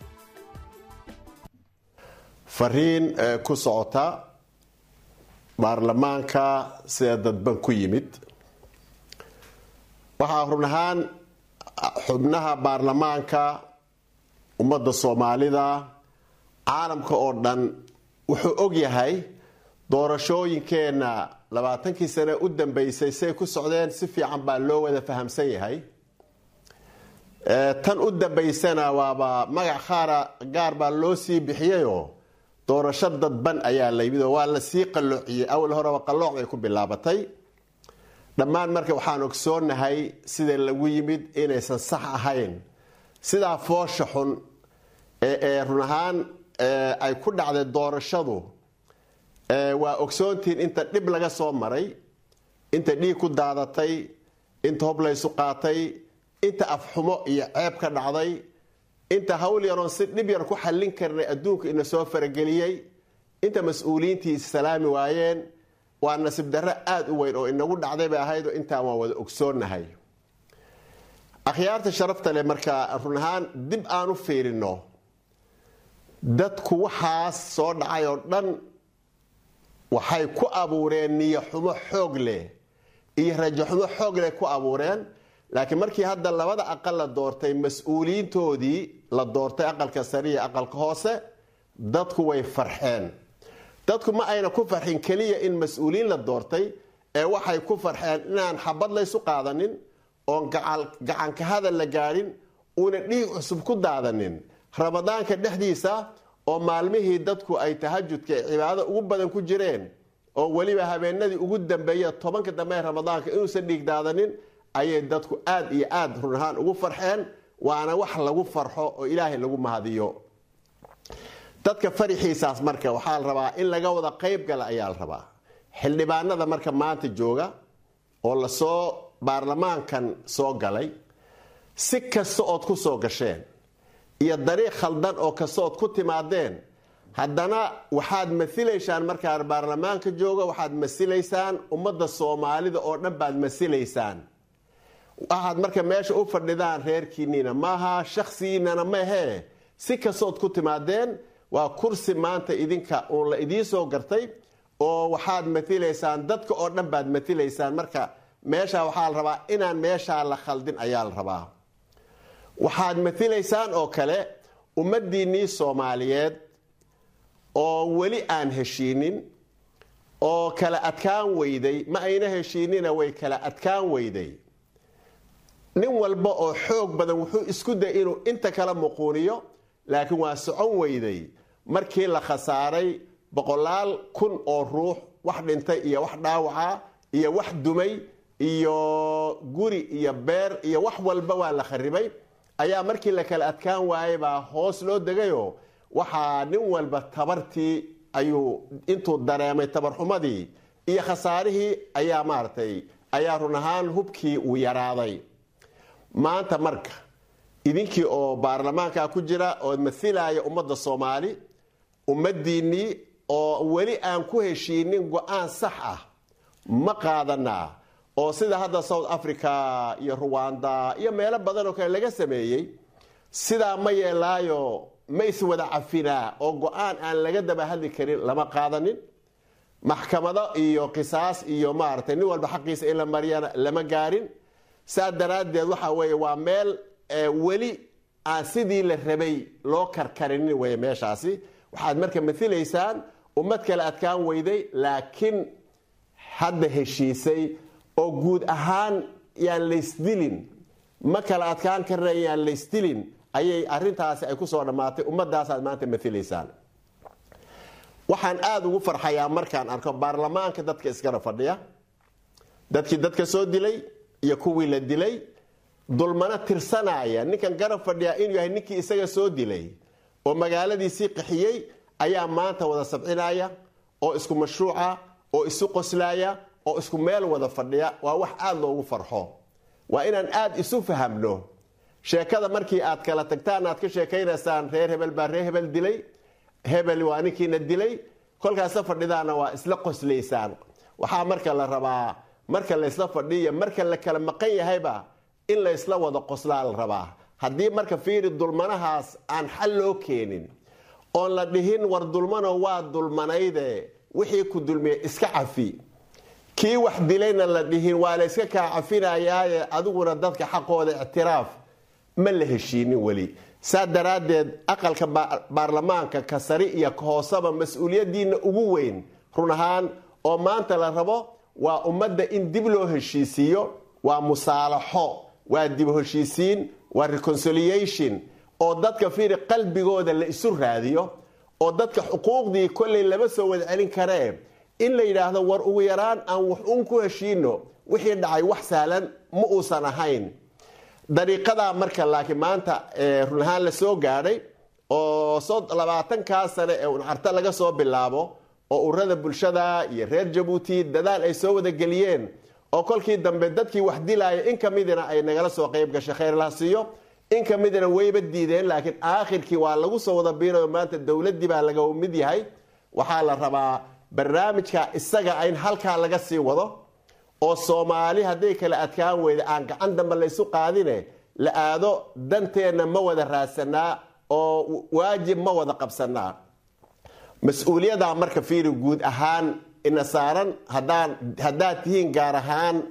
fariin ku socota baarlamaanka sida dadban ku yimid waxaa run ahaan xubnaha baarlamaanka ummadda soomaalida caalamka oo dhan wuxuu og yahay doorashooyinkeenna labaatankii sane u dambeysay say ku socdeen si fiican baa loo wada fahamsan yahay tan u dambaysana waaba magac qaara gaar baa loo sii bixiyayoo doorasho dadban ayaa la yimid oo waa la sii qalloociyey awal horeba qallooc bay ku bilaabatay dhammaan marka waxaan ogsoonahay sida lagu yimid inaysan sax ahayn sidaa foosha xun ee run ahaan ay ku dhacday doorashadu waa ogsoontiin inta dhib laga soo maray inta dhiig ku daadatay inta hob laysu qaatay inta afxumo iyo ceeb ka dhacday inta hawl yaroon si dhib yar ku xallin karnay adduunka ina soo farageliyey inta mas-uuliyiintii salaami waayeen waa nasiib darro aada u weyn oo inagu dhacday bay ahayd oo intaan waa wada ogsoonnahay akhyaarta sharafta leh markaa run ahaan dib aan u fiirino dadku waxaas soo dhacay oo dhan waxay ku abuureen niyo xumo xoog leh iyo rajo xumo xoog leh ku abuureen laakiin markii hadda labada aqal la doortay mas-uuliyiintoodii la doortay aqalka sare iyo aqalka hoose dadku way farxeen dadku ma ayna ku farxin keliya in mas-uuliyiin la doortay ee waxay ku farxeen inaan xabad laysu qaadanin oon gacanka hadal la gaadhin uuna dhiig cusub ku daadanin ramadaanka dhexdiisa oo maalmihii dadku ay tahajudka cibaado ugu badan ku jireen oo weliba habeenadii ugu dambeeya tobanka dambe ee ramadaanka inuusan dhiig daadanin ayay dadku aad iyo aad run ahaan ugu farxeen waana wax lagu farxo oo ilaahay lagu mahadiyo dadka farixiisaas marka waxaa la rabaa in laga wada qayb gala ayaa la rabaa xildhibaanada marka maanta jooga oo lasoo baarlamaankan soo galay si kasta ood ku soo gasheen iyo dariiq khaldan oo kasta ood ku timaadeen haddana waxaad masilaysaan markaa baarlamaanka jooga waxaad masilaysaan ummadda soomaalida oo dhan baad masilaysaan waxaad marka meesha u fadhidaan reerkiinniina maaha shaksigiinana maahee si kastood ku timaadeen waa kursi maanta idinka uun la idiin soo gartay oo waxaad mailaysaan dadka oo dhan baad mailaysaan marka meesha waxaa la rabaa inaan meeshaa la khaldin ayaa la rabaa waxaad mailaysaan oo kale ummadiinnii soomaaliyeed oo weli aan heshiinin oo kala adkaan weyday ma ayna heshiinina way kala adkaan weyday nin walba oo xoog badan wuxuu isku day inuu inta kala muquuniyo laakiin waa socon weyday markii la khasaaray boqolaal kun oo ruux wax dhintay iyo wax dhaawaca iyo wax dumay iyo guri iyo beer iyo wax walba waa la kharibay ayaa markii la kala adkaan waayay baa hoos loo degayo waxaa nin walba tabartii ayuu intuu dareemay tabarxumadii iyo khasaarihii ayaa maaragtay ayaa run ahaan hubkii uu yaraaday maanta marka idinkii oo baarlamaanka ku jira oo mailaya ummadda soomaali ummadiinnii oo weli aan ku heshiinin go-aan sax ah ma qaadanaa oo sida hadda south africa iyo ruwanda iyo meelo badan oo kale laga sameeyey sidaa ma yeelaayo ma iswada cafinaa oo go-aan aan laga daba hadli karin lama qaadanin maxkamado iyo qisaas iyo maaragtay nin walba xaqiisa in la mariyana lama gaarin saa daraaddeed waxa weeye waa meel weli aan sidii la rabay loo karkarinin wey meeshaasi waxaad marka mailaysaan ummad kale adkaan weyday laakiin hadda heshiisay oo guud ahaan yaan laysdilin ma kala adkaan karna yaan laysdilin ayay arintaasi ay kusoo dhammaatay ummadaasaad maanta mailaysaan waxaan aada ugu farxayaa markaan arko baarlamaanka dadka iskana fadhiya dadkii dadka soo dilay iyo kuwii la dilay dulmana tirsanaya ninkan garab fadhiya inuu yahay ninkii isaga soo dilay oo magaaladiisii qaxiyey ayaa maanta wada sabcinaya oo isku mashruuca oo isu qoslaya oo isku meel wada fadhiya waa wax aada loogu farxo waa inaan aada isu fahamno sheekada markii aad kala tagtaan aad ka sheekaynaysaan reer hebel baa reer hebel dilay hebel waa ninkiina dilay kolkaasla fadhidaana waa isla qoslaysaan waxaa marka la rabaa marka laysla fadhiyo marka la kala maqan yahayba in laysla wada qoslaa la rabaa haddii marka fiiri dulmanahaas aan xal loo keenin oon la dhihin war dulmano waa dulmanayde wixii ku dulmiye iska cafi kii wax dilayna la dhihin waa la yska kaa cafinayaaye adiguna dadka xaqooda ictiraaf ma la heshiinin weli saa daraaddeed aqalka baarlamaanka ka sari iyo ka hoosaba mas-uuliyadiina ugu weyn run ahaan oo maanta la rabo waa ummadda in dib loo heshiisiiyo waa musaalaxo waa dib heshiisiin waa reconciliation oo dadka fiiri qalbigooda la isu raadiyo oo dadka xuquuqdii kolley lama soo wada celin karee in la yidhaahdo war ugu yaraan aan wax uun ku heshiino wixii dhacay wax sahlan ma uusan ahayn dariiqadaa marka laakiin maanta run ahaan la soo gaadhay oo labaatankaa sane ee uncarta laga soo bilaabo oo ururada bulshada iyo reer jabuuti dadaal ay soo wada geliyeen oo kolkii dambe dadkii wax dilaaya in ka midina ay nagala soo qayb gashay khayrlaha siiyo in ka midina wayba diideen laakiin aakhirkii waa lagu soo wada biinayo maanta dowladdii baa laga mid yahay waxaa la rabaa barnaamijka isaga in halkaa laga sii wado oo soomaali hadday kala adkaan weyda aan gacan dambe laysu qaadine la aado danteenna ma wada raadsanaa oo waajib ma wada qabsanaa mas-uuliyaddaa marka fiiri guud ahaan ina saaran haddaan haddaad tihiin gaar ahaan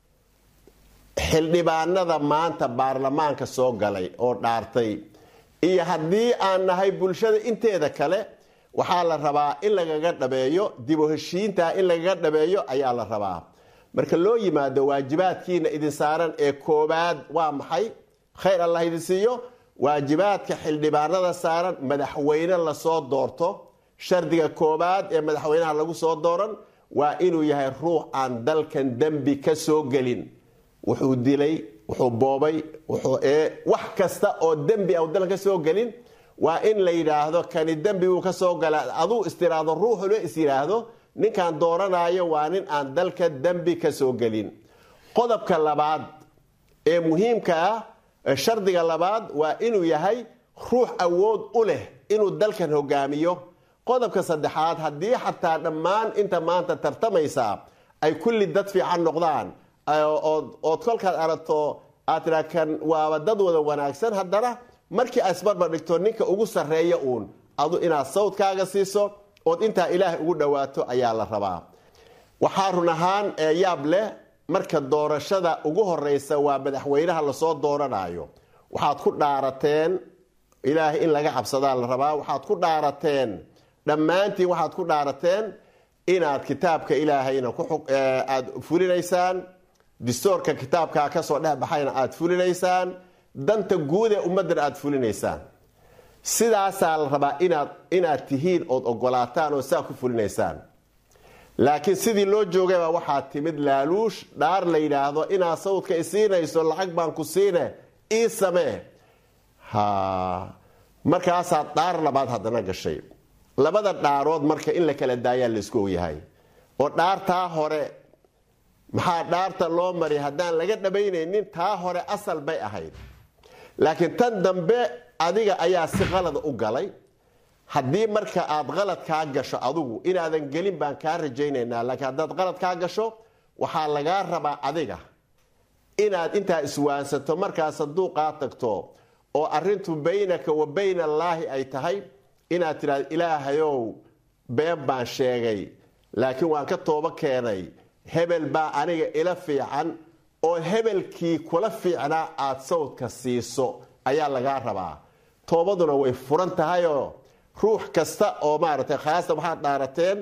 xildhibaanada maanta baarlamaanka soo galay oo dhaartay iyo haddii aan nahay bulshada inteeda kale waxaa la rabaa in lagaga dhabeeyo dib u heshiinta in lagaga dhabeeyo ayaa la rabaa marka loo yimaado waajibaadkiina idin saaran ee koobaad waa maxay khayr allah idin siiyo waajibaadka xildhibaanada saaran madaxweyne lasoo doorto shardiga koobaad ee madaxweynaha lagu soo dooran waa inuu yahay ruux aan dalkan dembi ka soo gelin wuxuu dilay wuxuu boobay wax kasta oo dembi a dalkan ka soo gelin waa in la yidhaahdo kani dembi buu ka soo gala aduu istiraahdo ruuxule is yidhaahdo ninkaan dooranayo waa nin aan dalka dembi ka soo gelin qodobka labaad ee muhiimka ah shardiga labaad waa inuu yahay ruux awood u leh inuu dalkan hogaamiyo qodobka saddexaad haddii xataa dhammaan inta maanta tartamaysaa ay kulli dad fiican noqdaan ood kolkaad aragto aad tiraa kan waaba dad wada wanaagsan haddana markii aad isbarbar dhigto ninka ugu sarreeya uun adu inaad sawdkaaga siiso ood intaa ilaahay ugu dhowaato ayaa la rabaa waxaa run ahaan yaab leh marka doorashada ugu horeysa waa madaxweynaha lasoo dooranayo waxaad ku dhaarateen ilaahay in laga cabsadaa la rabaa waxaad ku dhaarateen dhammaantiin waxaad ku dhaarateen inaad kitaabka ilaahayna aad fulinaysaan distoorka kitaabkaa kasoo dhex baxayna aad fulinaysaan danta guud ee ummaddana aad fulinaysaan sidaasaa la rabaa inaad inaad tihiin ood ogolaataan oo saa ku fulinaysaan laakiin sidii loo joogayba waxaa timid laaluush dhaar la yidhaahdo inaad sawdka isiinayso lacag baan ku siine ii samee ha markaasaad dhaar labaad haddana gashay labada dhaarood marka in la kala daayaa laysku ogyahay oo dhaartaa hore maxaa dhaarta loo mariya haddaan laga dhabaynaynin taa hore asal bay ahayd laakiin tan dambe adiga ayaa si qalada u galay haddii marka aad qalad kaa gasho adugu inaadan gelin baan kaa rajaynaynaa laakiin haddaad qalad kaa gasho waxaa lagaa rabaa adiga inaad intaa iswaansato markaa sanduuqaa tagto oo arintu baynaka wa bayna allaahi ay tahay inaad tidhahdo ilaahayow been baan sheegay laakiin waan ka toobo keenay hebel baa aniga ila fiican oo hebelkii kula fiicnaa aad sawdka siiso ayaa lagaa rabaa toobaduna way furan tahayoo ruux kasta oo maaragtay khaasatan waxaad dhaarateen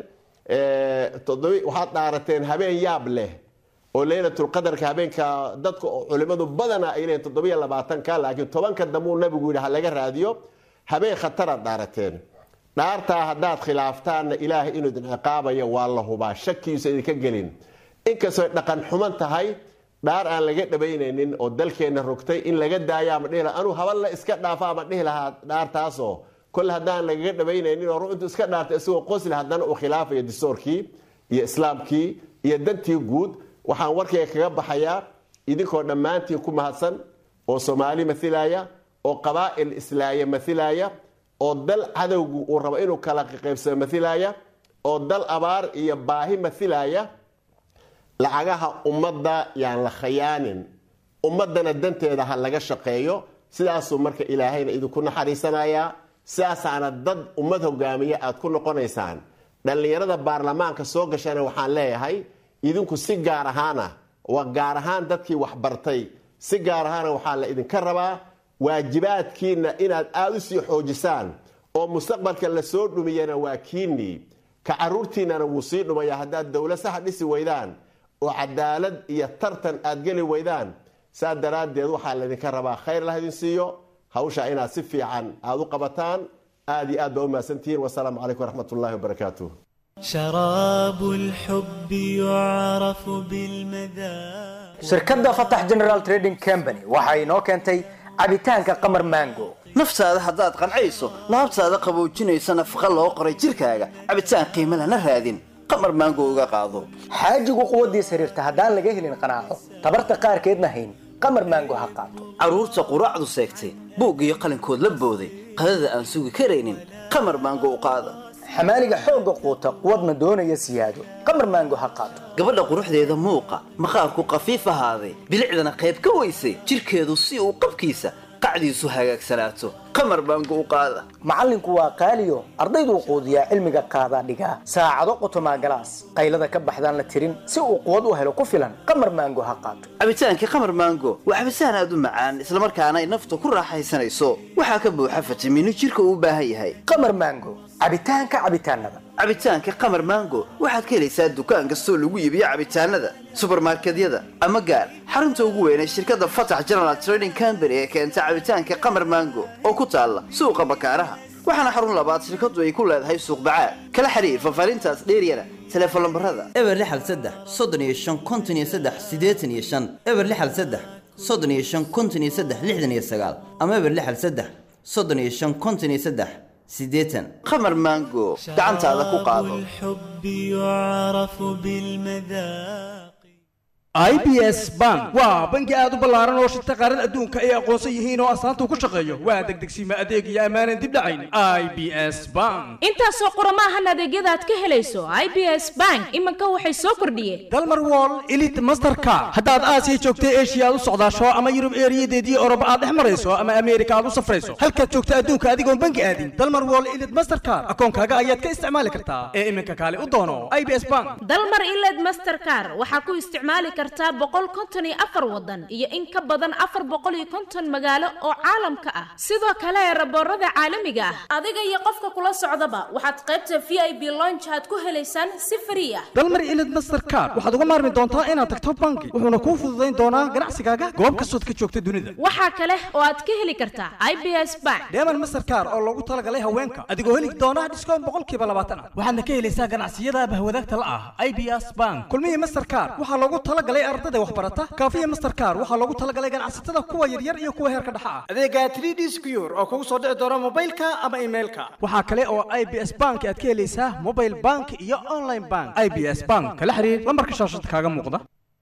waxaad dhaarateen habeen yaab leh oo leylatulqadarka habeenka dadka culimadu badana ay leeyihin toddobiyo labaatanka laakiin tobanka dambuu nabigu yidhi ha laga raadiyo habeen khataraad dhaarateen dhaartaa haddaad khilaaftaanna ilaahay inuu idin ciqaabayo waa la hubaa shakiisa idinka gelin inkastooy dhaqan xuman tahay dhaar aan laga dhabaynaynin oo dalkeenna rogtay in laga daayo ama dhihi laha anuu haballa iska dhaafa ama dhihi lahaa dhaartaasoo kole haddaan lagaga dhabaynaynin oo ruuxintu iska dhaartay isagoo qosli haddana uu khilaafayo distoorkii iyo islaamkii iyo dantii guud waxaan warkayga kaga baxayaa idinkoo dhammaantiin ku mahadsan oo soomaali mailaya oo qabaa'il islaaya mailaya oo dal cadowgu uu rabo inuu kala qaybsamo mailaya oo dal abaar iyo baahi mailaya lacagaha ummadda yaan la khayaanin ummaddana danteeda ha laga shaqeeyo sidaasuu marka ilaahayna idinku naxariisanayaa sidaasaana dad ummad hogaamiya aad ku noqonaysaan dhallinyarada baarlamaanka soo gashana waxaan leeyahay idinku si gaar ahaana waa gaar ahaan dadkii waxbartay si gaar ahaana waxaa la idinka rabaa waajibaadkiina inaad aada u sii xoojisaan oo mustaqbalka la soo dhumiyana waa kiinii ka caruurtiinana wuu sii dhumaya haddaad dowla saxa dhisi weydaan oo cadaalad iyo tartan aad geli weydaan saa daraaddeed waxaa laydinka rabaa khayr lah idin siiyo hawsha inaad si fiican aada u qabataan aad iyo aad baa u mahadsantihiin wasalaamu calaykum waraxmat ullahi wabarakaatuh شراب الحب يعرف بالمذاق shirkadda fatax general trading company waxa inoo keentay cabitaanka qamar mango naftaada haddaad qancayso laabtaada qaboojinaysa nafaqa loo qoray jidhkaaga cabitaan qiimo lana raadin qamar maango uga qaado xaajigu quwaddiis xiriirta haddaan laga helin qanaaco tabarta qaarkeedna hayn qamar maango ha qaato carruurta quraacdu seegtay buug iyo qalinkood la booday qadada aan sugi karaynin qamar maango u qaada xamaaliga xoogga quuta quwadna doonaya siyaado qamar maango ha qaato gabadha quruxdeeda muuqa maqaarku qafiif ahaaday bilicdana qayb ka weysay jidhkeedu si uu qabkiisa qacdiisu hagaagsanaato qamar maango u qaada macallinku waa qaaliyo ardayduu quudiyaa cilmiga qaadaa dhigaa saacado qotomaa galaas qaylada ka baxdaan la tirin si uu quwad u helo ku filan qamar maango ha qaato cabitaankii qamar maango waa cabitaan aad u macaan islamarkaana ay naftu ku raaxaysanayso waxaa ka buuxa fitamiino jidhka uu u baahan yahay qamar maango cabitaanka cabitaanada cabitaanka qamar maango waxaad ka helaysaa dukaan kastoo lagu iibiyo cabitaanada subarmarkedyada ama gaar xarunta ugu weyn ee shirkadda fatax general trading company ee keenta cabitaanka qamar maango oo ku taalla suuqa bakaaraha waxaana xarun labaad shirkaddu ay ku leedahay suuq bacaad kala xiriir fafaarintaas dheeryana teleefon lambarada eber lixal saddex soddon iyo shan konton iyo saddex siddeetan iyo shan eber lixal saddex soddon iyo shan konton iyo saddex lixdan iyo sagaal ama eber lixal saddex soddon iyo shan konton iyo saddex siddeetan qamar maango gacantaada ku qaado الحب يعرف بالمذاق i b s bank waa bangi aad u ballaaran oo shirta qaarada adduunka ay aqoonsan yihiin oo astaanta uu ku shaqeeyo waa degdegsiima adeeg iyo ammaanan dib dhacayn i b s bank intaasoo qurama ahan adeegyada aad ka helayso i b s bank iminka waxay soo kordhiyeen dalmar wall elite mastercard haddaad aasiya joogta eshiya aad u socdaasho ama yurub eeriyadeedii oroba aad dhex marayso ama ameerika aad u safrayso halkaad joogta adduunka adigoon bangi aadin dalmar wall elite mastercard akoonkaaga ayaad ka isticmaali kartaa ee iminka kaale u doono i b s bank dalmar iled mastercar waxaa ku isticmaali kartaa boqol konton iyo afar wadan iyo in ka badan afar boqol iyo konton magaalo oo caalamka ah sidoo kale raboorada caalamiga ah adiga iyo qofka kula socdaba waxaad qaybta v i b lonjaad ku helaysaan si frii ah dalmar elite mastercard waxaad uga maarmi doontaa inaad tagto bangi wuxuuna kuu fududayn doonaa ganacsigaaga goob kastood ka joogta dunida waxaa kale oo aad ka heli kartaa i b s bank deeman mastercard oo loogu talagalay haweenka adigoo heli doona dhiskoon boqolkiiba labaatan ah waxaadna ka helaysaa ganacsiyada bahwadaagta la ah i b s bank kulmihii mastercard waxaa loogu talagalay ardada waxbarata kaafiya mastercard waxaa loogu talagalay ganacsatada kuwa yaryar iyo kuwa heerka dhexa ah adeega 3d secure oo kugu soo dhici doona mobilka ama emailka waxaa kale oo i b s bank aad ka helaysaa mobile bank iyo online bank i b s bank kala xiriir lambarka shaashada kaaga muuqda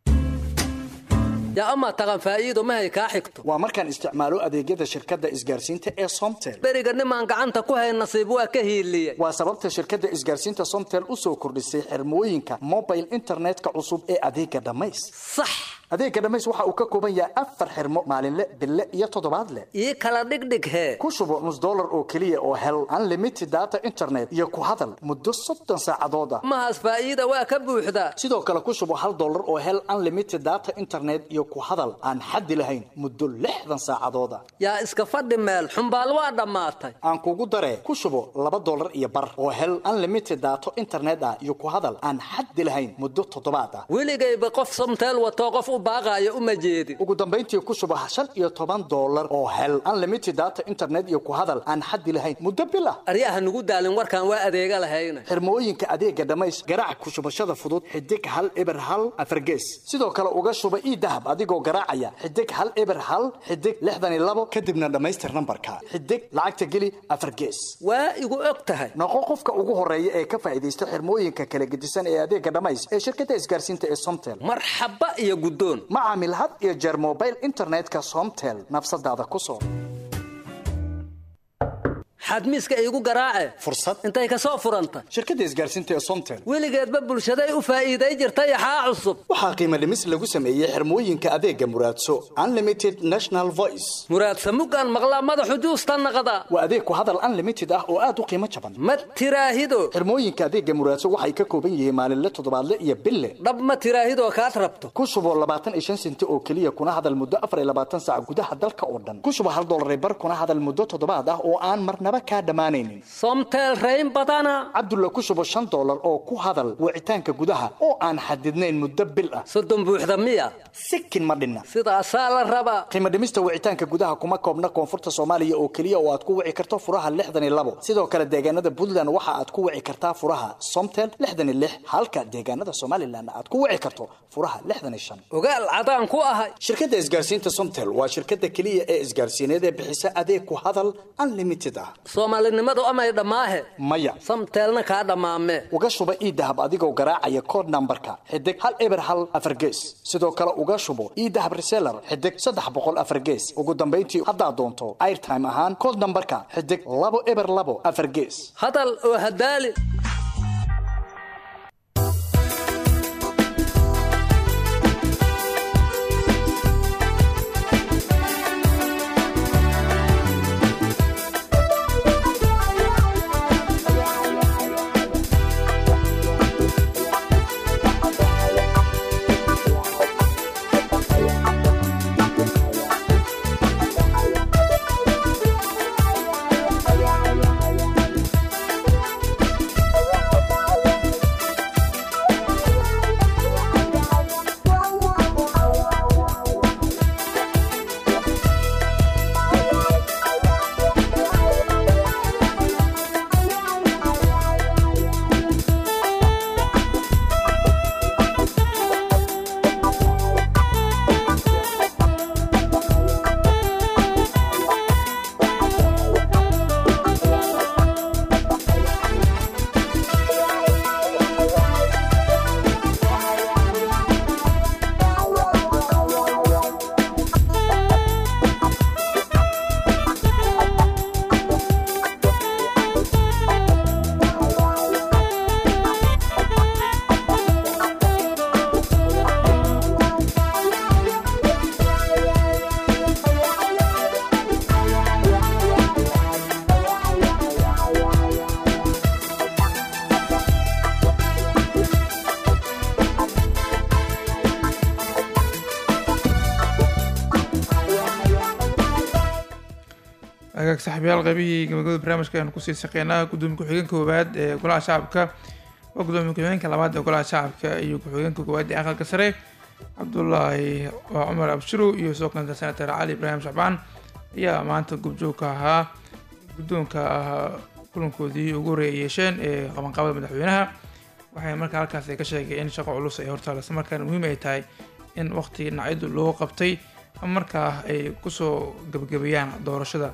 yaa amaa taqan faa'iido mahay kaa xigto waa markaan isticmaalo adeegyada shirkadda isgaarsiinta ee somtel beriga nimaan gacanta ku hayn nasiib waa ka hiiliyey waa sababta shirkadda isgaarsiinta somtel u soo kordhisay xirmooyinka mobile internetka cusub ee adeega dhammays sax adeega dhammays waxa uu ka kooban yahay afar xirmo maalinle bille iyo toddobaadle ii kala dhigdhig hee ku shubo nus dollar oo keliya oo hel unlimited data internet iyo ku hadal muddo soddon saacadood ah mahaas faa'iida waa ka buuxdaa sidoo kale ku shubo hal dollar oo hel unlimited data internet iyo ku hadal aan xaddi lahayn muddo lixdan saacadood ah yaa iska fadhi meel xumbaal waa dhammaatay aan kugu daree ku shubo laba dollar iyo bar oo hel unlimited data internet ah iyo ku hadal aan xaddi lahayn muddo toddobaad ah weligayba qof somteel watoo qof u baaqaaya uma jeedin ugu dambayntii ku shubo shan iyo toban dollar oo hel unlimited data internet iyo ku hadal aan xaddi lahayn muddo bil ah aryaha nugu daalin warkaan waa adeega lahayna xirmooyinka adeega dhammays garaac ku shubashada fudud xidig hal eber hal afargees sidoo kale uga shuba ii dahab adigoo garaacaya xidig hal eber hal xidig lixdan iyo labo kadibna dhammaystir nambarka xidig lacagta geli afar gees waa igu og tahay noqo qofka ugu horeeya ee ka faa'iidaysta xirmooyinka kala gedisan ee adeega dhammays ee shirkadda isgaarsiinta ee somtel marxaba iyo guddoon ma caamil had iyo jeer mobile internetka somtel nafsadaada ku soo xadmiiska iigu garaace fursad intay ka soo furanta shirkadda isgaarsiinta ee somtel weligeedba bulshaday u faa'iiday jirtay axaa cusub waxaa qiimo dhimis lagu sameeyey xirmooyinka adeega muraadso unlimited national voice muraadsa muggaan maqlaa madaxu juusta naqda waa adeeg ku hadal unlimited ah oo aad u qiimo jaban ma tiraahido xirmooyinka adeega muraadso waxay ka kooban yihiin maalinle toddobaadle iyo bille dhab ma tiraahidoo kaad rabto ku shubo labaatan iyo shan senti oo keliya kuna hadal muddo afar iyo labaatan saac gudaha dalka oo dhan ku shubo hal dollar bar kuna hadal muddo toddobaad ah oo aan marnaba marnaba kaa dhammaanaynin somtel rayn badana cabdulla ku shubo shan dollar oo ku hadal wicitaanka gudaha oo aan xadidnayn muddo bil ah soddon buuxda miya sikin ma dhinna sidaasaa la rabaa qiimo dhimista wicitaanka gudaha kuma koobna koonfurta soomaaliya oo keliya oo aad ku wici karto furaha lixdan iyo labo sidoo kale deegaanada puntland waxa aad ku wici kartaa furaha somtel lixdan iyo lix halka deegaanada somalilan aad ku wici karto furaha lixdan iyo shan ogaal cadaan ku ahay shirkadda isgaarsiinta somtel waa shirkadda keliya ee isgaarsiineed ee bixisa adeeg ku hadal unlimited ah soomaalinimadu amay dhammaahe maya samteelna kaa dhammaame uga shuba iidahab adigoo garaacaya code nambarka xidig hal eber hal afar gees sidoo kale uga shubo iidahab reseller xidig saddex boqol afar gees ugu dambayntii haddaad doonto airtime ahaan code nambarka xidig labo eber labo afar gees hadal oo hadaali agaag saxabiyaal qaybihii gabagabada barnaamijka ayanu kusii shaqeynaa gudoomiye ku-xigeenka koowaad ee golaha shacabka waa gudoomiye ku-xigeenka labaad ee golaha shacabka iyo ku-xigeenka koowaad ee aqalka sare cabdulaahi waa cumar abshirow iyo soo kanta senator cali ibraahim shacbaan ayaa maanta gubjoogka ahaa guddoonka ahaa kulankoodii ugu horreey ay yeesheen ee qabanqaabada madaxweynaha waxay markaa halkaas ay ka sheegay in shaqo culus ay hortaal isla markaana muhiim ay tahay in waqti dhinacyadu loo qabtay ama markaa ay kusoo gebagabeeyaan doorashada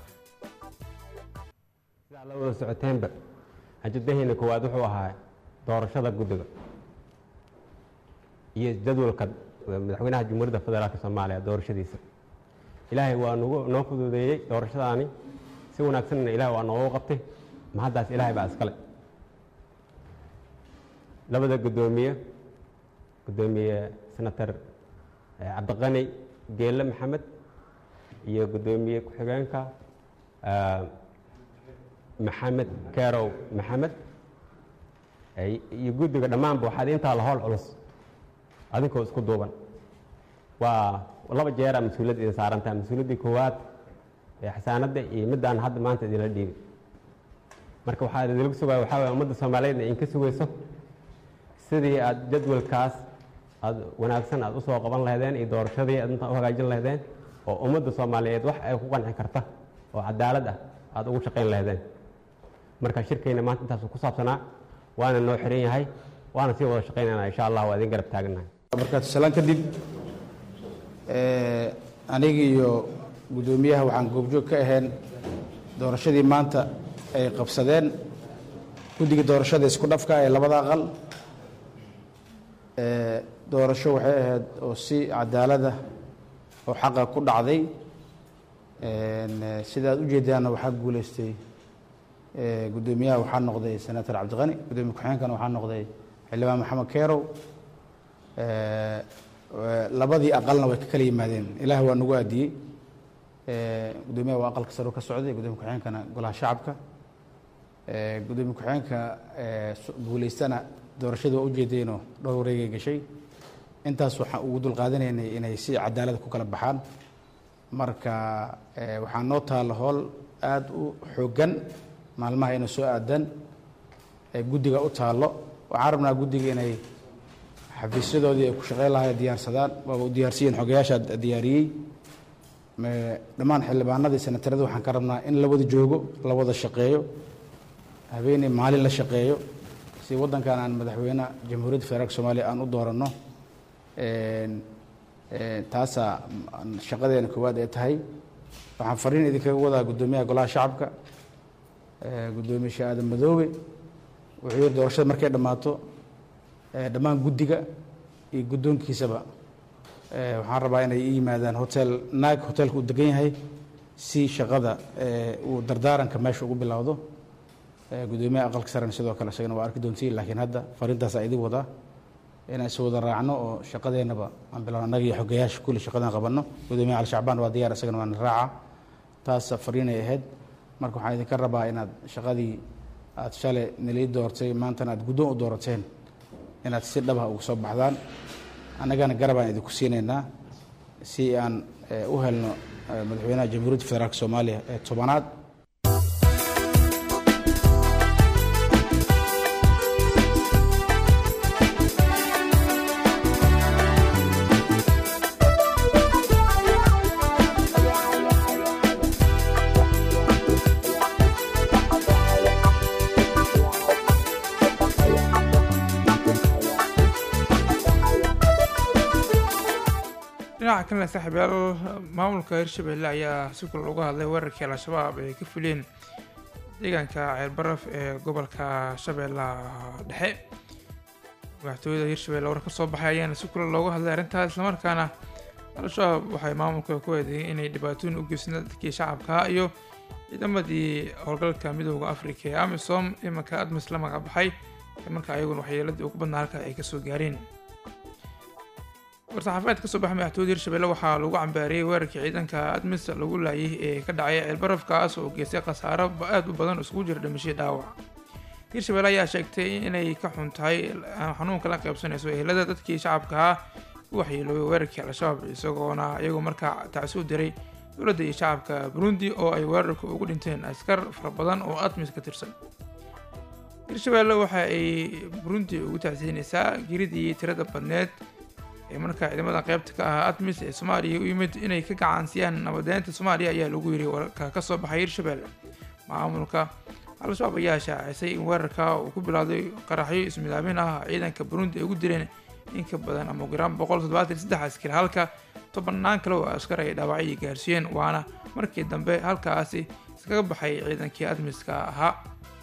la wada socoteenba ajadaheena koowaad wuxuu ahaa doorashada guddiga iyo jadwalka madaxweynaha jamhuuriyadda federaalk soomaaliya doorashadiisa ilaahay waa nagu noo fududeeyey doorashadaani si wanaagsanna ilahay waa noogu qabtay mahaddaas ilaahay baa iskale labada guddoomiye guddoomiye senator cabdiqani geelle maxamed iyo guddoomiye ku-xigeenka maxamed kerow maxamed iyo guddiga dhammaanba waxaad intaa la howl culus adinkoo isku duuban waa laba jeera mas-uuliyad idin saarantaha mas-uuliyaddii koowaad ee xasaanadda iyo middaan hadda maanta idinla dhiibay marka waxaa idinlagu sugaya waxaa waye ummadda soomaaliyeedna idinka sugayso sidii aad jadwalkaas aad wanaagsan aad usoo qaban lahaydeen iyo doorashadii aad intaa u hagaajin lahaydeen oo ummadda soomaaliyeed wax ay ku qanci karta oo cadaalad ah aad ugu shaqayn lahaydeen marka shirkayna maanta intaasu ku saabsanaa waana noo xiran yahay waana sii wada shaqaynayna insha allah waa idin garab taaganahay markaad salaan kadib aniga iyo guddoomiyaha waxaan goobjoog ka ahayn doorashadii maanta ay qabsadeen guddiga doorashada isku dhafka ee labada aqal doorasho waxay ahayd oo si cadaalada oo xaqa ku dhacday sidaad ujeedaanna waxaa guuleystay guddoomiyaha waxaa noqday senator cabdiqani guddoomiye ku-xigeenkana waxaa noqday xildhibaan maxamed kerow labadii aqalna way ka kala yimaadeen ilaah waa nagu aadiyey guddoomiyaha waa aqalka saro ka socday guddoomiye ku-xigeenkana golaha shacabka guddoomiye ku-xigeenka guuleystana doorashada waa ujeedeenoo dhowr wareegay gashay intaas waxaan ugu dulqaadanaynay inay si cadaalada ku kala baxaan marka waxaa noo taalla howl aada u xooggan maalmaha inay soo aadaan ee guddiga u taallo waxaan rabnaa guddiga inay xafiisyadoodii ay ku shaqeyn lahay diyaarsadaan waaba u diyaarsiyiin xogayaasha diyaariyey dhammaan xildhibaanadii senatarada waxaan ka rabnaa in la wada joogo la wada shaqeeyo habeenay maalin la shaqeeyo si waddankan aan madaxweyne jamhuuriyadda federaalk soomaaliya aan u dooranno taasaa shaqadeena koowaad ee tahay waxaan fariin idinkaga wadaa guddoomiyaha golaha shacabka guddoomiye sheekh aadan madoobe wuxuu yiri doorashada markay dhammaato dhammaan guddiga iyo guddoonkiisaba waxaan rabaa inay ii yimaadaan hotel naag hotelka uu degan yahay si shaqada uu dardaaranka meesha ugu bilowdo guddoomiyaha aqalka sarena sidoo kale isagana waa arki doontiin laakiin hadda fariintaasaa idin wadaa inaan is wada raacno oo shaqadeennaba aan bilowno annaga iyo xogayaasha kulli shaqadaan qabanno guddoomiyaha ali shacbaan waa diyaar isagana waana raaca taas fariinay ahayd marka waxaan idinka rabaa inaad shaqadii aad shalay nalii doortay maantana aad guddoon u doorateen inaad si dhabah uga soo baxdaan annagana garabaan idinku siinaynaa si aan u helno madaxweynaha jamhuuriyadda federaalk soomaaliya ee tobanaad dhinaca kalena saaxiibyaal maamulka hirshabelle ayaa si kula uga hadlay weerarkii al-shabaab ay ka fuliyeen deegaanka ceelbaraf ee gobolka shabeellaha dhexe madaxtooyada hirshabelle war ka soo baxay ayaana si kula looga hadlay arrintaas islamarkaana al-shabaab waxay maamulka ku eedeeyeen inay dhibaatooyin u geysteen dadkii shacabka iyo ciidamadii howlgalka midooda afrika ee amisom imanka admis la magac baxay marka ayaguna waxyeeladii ugu badnaa halka ay kasoo gaareen war-saxaafadeed ka soo baxay madaxtooyada hirshabelle waxaa lagu cambaariyey weerarkii ciidanka admis lagu laayay ee ka dhacay ceelbaraf kaas oo geystay khasaaro aada u badan isugu jira dhimashay dhaawac hirshabelle ayaa sheegtay inay ka xun tahay xanuunka la qaybsanayso ehelada dadkii shacabkaha u waxyeeloobay weerarkii al-shabaab isagoona iyagoo markaa tacsi u diray dowladda iyo shacabka burundi oo ay weerarka ugu dhinteen askar fara badan oo admis ka tirsan hirshabelle waxa ay burundi ugu tacsiinaysaa geridii tirada badneed ee markaa ciidamada qaybta ka ahaa admis ee soomaaliya u yimid inay ka gacansiyaan nabadeynta soomaaliya ayaa lagu yiri wararka ka soo baxay hirshabelle maamulka al-shabaab ayaa shaacisay in weerarka uu ku bilowday qaraxyo ismidaabin ah ciidanka burundi ay ugu dileen in ka badan ama ugu yaraan boqol toddobaatan saddex askari halka tobannaan kale oo askar ay dhaawacyo gaarsiiyeen waana markii dambe halkaasi iskaga baxay ciidankii admiska ahaa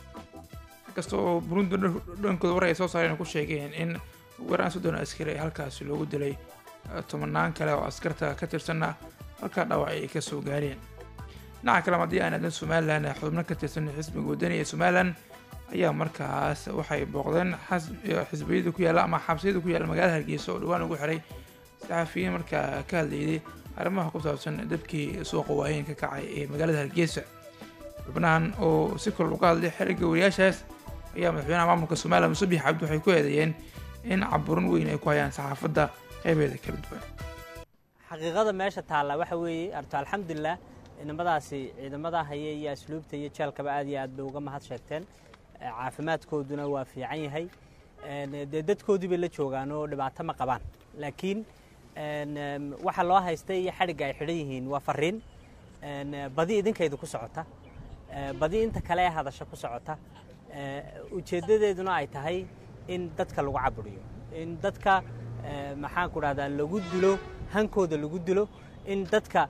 inkasta oo burundi dhankooda war ay soo saareen ku sheegeen in weeraan soddon askari halkaasi loogu dilay tobanaan kale oo askarta ka tirsanna halkaa dhaawac ay ka soo gaareen dhinaca kale haddii aan aadan somalilan xubno ka tirsan xisbiga wadani ee somalilan ayaa markaas waxay booqdeen xisbiyada ku yaalla ama xabsiyada ku yaalla magaalada hargeysa oo dhawaan ugu xiray saxafiyiin markaa ka hadlayday arrimaha ku saabsan dabkii suuqa waayeen ka kacay ee magaalada hargeysa xubnahan oo si kale uga hadlay xiriga wariyaashaas ayaa madaxweynaha maamulka somalilan musabix cabdi waxay ku eedeeyeen in caburin weyn ay ku hayaan saxaafadda qeybeeda kala duwan xaqiiqada meesha taalla waxa weeye arto alxamdulilah ciidamadaasi ciidamada haya iyo asluubta iyo jeelkaba aad iyo aad bay uga mahad sheegteen caafimaadkooduna waa fiican yahay dee dadkoodii bay la joogaan oo dhibaato ma qabaan laakiin waxa loo haystay iyo xadhigga ay xidhan yihiin waa fariin badi idinkaydu ku socota badi inta kale ee hadasha ku socota ujeeddadeeduna ay tahay in dadka lagu caburiyo in dadka maxaan ku dhahdaa lagu dilo hankooda lagu dilo in dadka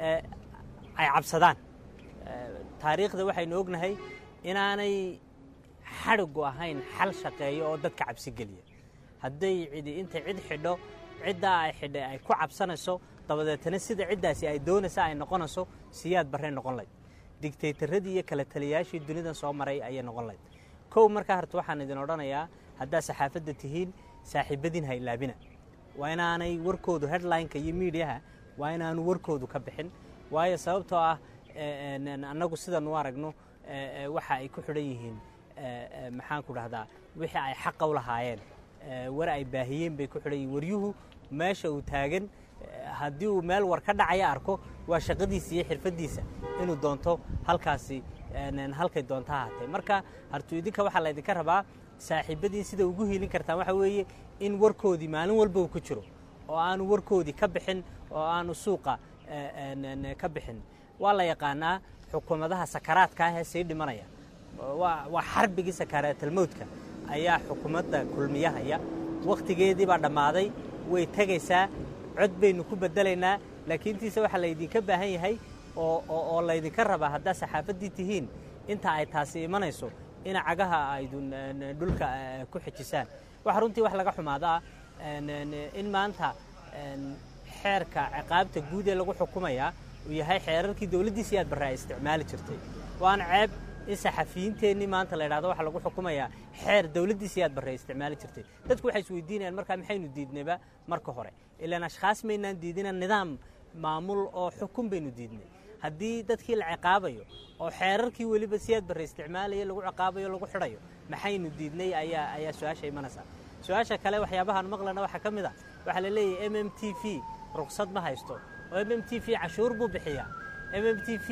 ay cabsadaan taariikhda waxaynu ognahay inaanay xadhigu ahayn xal shaqeeyo oo dadka cabsi geliya hadday cidi intay cid xidho ciddaa ay xidhay ay ku cabsanayso dabadeetana sida ciddaasi ay doonaysa ay noqonayso siyaad barre noqon layd digtaytaradii iyo kala taliyayaashii dunidan soo maray ayay noqon layd kow markaa horta waxaan idin odhanayaa haddaa saxaafadda tihiin saaxiibadiin ha ilaabina waa inaanay warkoodu headlineka iyo miidiyaha waa inaanu warkoodu ka bixin waayo sababtoo ah annagu sidan u aragno waxa ay ku xidhan yihiin maxaan ku dhahdaa wixii ay xaqa u lahaayeen war ay baahiyeen bay ku xidhan yihiin waryuhu meesha uu taagan haddii uu meel war ka dhacaya arko waa shaqadiisa iyo xirfadiisa inuu doonto halkaasi een, halkay doonta ha ahaatee marka hartu idinka waxaa laydinka rabaa saaxiibadiin sida ugu hiilin kartaan waxa weeye in warkoodii maalin walba uu ku jiro oo aanu warkoodii ka bixin oo aanu suuqa eh, een, een, ka bixin waa la yaqaanaa xukuumadaha sakaraadka ah ee sii dhimanaya waa waa xarbigii sakaraatelmowdka ayaa xukuumadda kulmiyahaya wakhtigeedii baa dhammaaday way tegaysaa cod baynu ku bedelaynaa laakiin tiise waxaa laydinka baahan yahay oo oo oo laydinka rabaa haddaa saxaafaddii tihiin inta ay taasi imanayso in cagaha aydun een, dhulka eh, ku xejisaan waxa runtii wax laga xumaadaa een, een, in maanta een, xeerka ciqaabta guud ee lagu xukumayaa uu yahay xeerarkii dowladdiisa aad barre ay isticmaali jirtay waana ceeb in saxafiyiinteennii maanta la idhahdo waxaa lagu xukumayaa xeer dowladdiisa aad barre ay isticmaali jirtay dadku waxay isweydiinayaan markaa maxaynu diidnayba marka hore ilaan ashkhaas maynaan diidina nidaam maamul oo xukun baynu diidnay haddii dadkii la ciqaabayo oo xeerarkii weliba si aad barre isticmaalaya lagu ciqaabayo lagu xidhayo maxaynu diidnay ayaa ayaa su-aasha imanaysaa su-aasha kale waxyaabahaan maqlana waxaa ka mid ah waxaa la leeyahay m m t v ruqsad ma haysto oo m m t v cashuur buu bixiyaa m m t v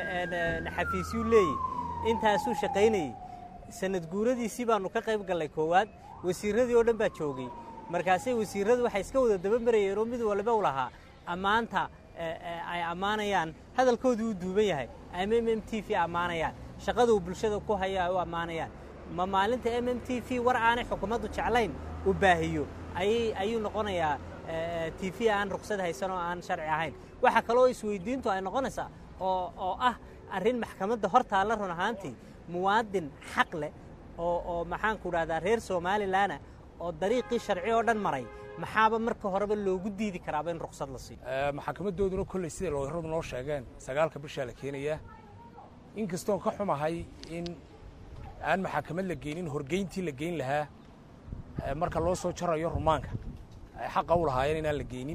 xafiisyuu leeyahy intaasuu shaqaynayey sanad guuradiisii baanu ka qayb gallay koowaad wasiirradii oo dhan baa joogay markaasay wasiirradu waxay iska wada dabamarayeen oo mid waliba u lahaa ammaanta ay ammaanayaan hadalkoodii uu duuban yahay ama m m t v ammaanayaan shaqada uu bulshada ku haya ay u ammaanayaan ma maalinta m m t v war aanay xukuumaddu jeclayn uu baahiyo ayay ayuu noqonayaa t v aan ruqsad haysan oo aan sharci ahayn waxaa kaloo isweydiintu ay noqonaysaa oo oo ah arrin maxkamadda hor taalla run ahaantii muwaadin xaq leh oo oo maxaanku dhahdaa reer somalilanna oo dariiqii sharci oo dhan maray maxaaba marka horeba loogu diidi karaaba in ruqsad la siiyo maxkamadooduna kolley siday looyaradu noo sheegeen sagaalka bishaa la keenayaa inkastoo ka xumahay in aan maxakamad la geynin horgeyntii la geyn lahaa marka loo soo jarayo rumaanka ay xaqa u lahaayeen inaan la geynin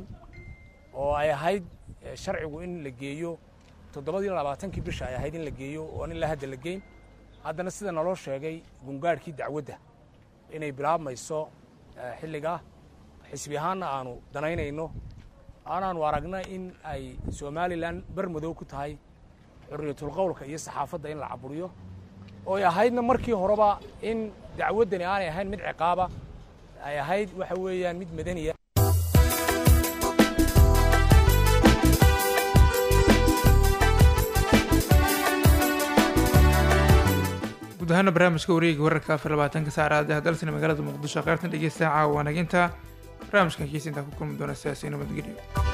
oo ay ahayd sharcigu in la geeyo toddobadii labaatankii bisha ay ahayd in la geeyo oon ilaa hadda la geyn haddana sida naloo sheegay gungaadhkii dacwadda inay bilaabmayso xilligaa xisbi ahaanna aanu danaynayno aanaanu aragna in ay somalilan bermadow ku tahay xurriyatulqowlka iyo saxaafadda in la caburiyo oo ay ahaydna markii horeba in dacwaddani aanay ahayn mid ciqaaba ay ahayd waxa weeyaan mid madaniya guud ahaana barnaamijka wareega wararka afar labaatanka saacad ee dalsina magaalada muqdisho qaybtan dhegeysta caawa wanaginta barnaamijkan kiisa intaa ku kulmi doona sidaasi nabadgelyo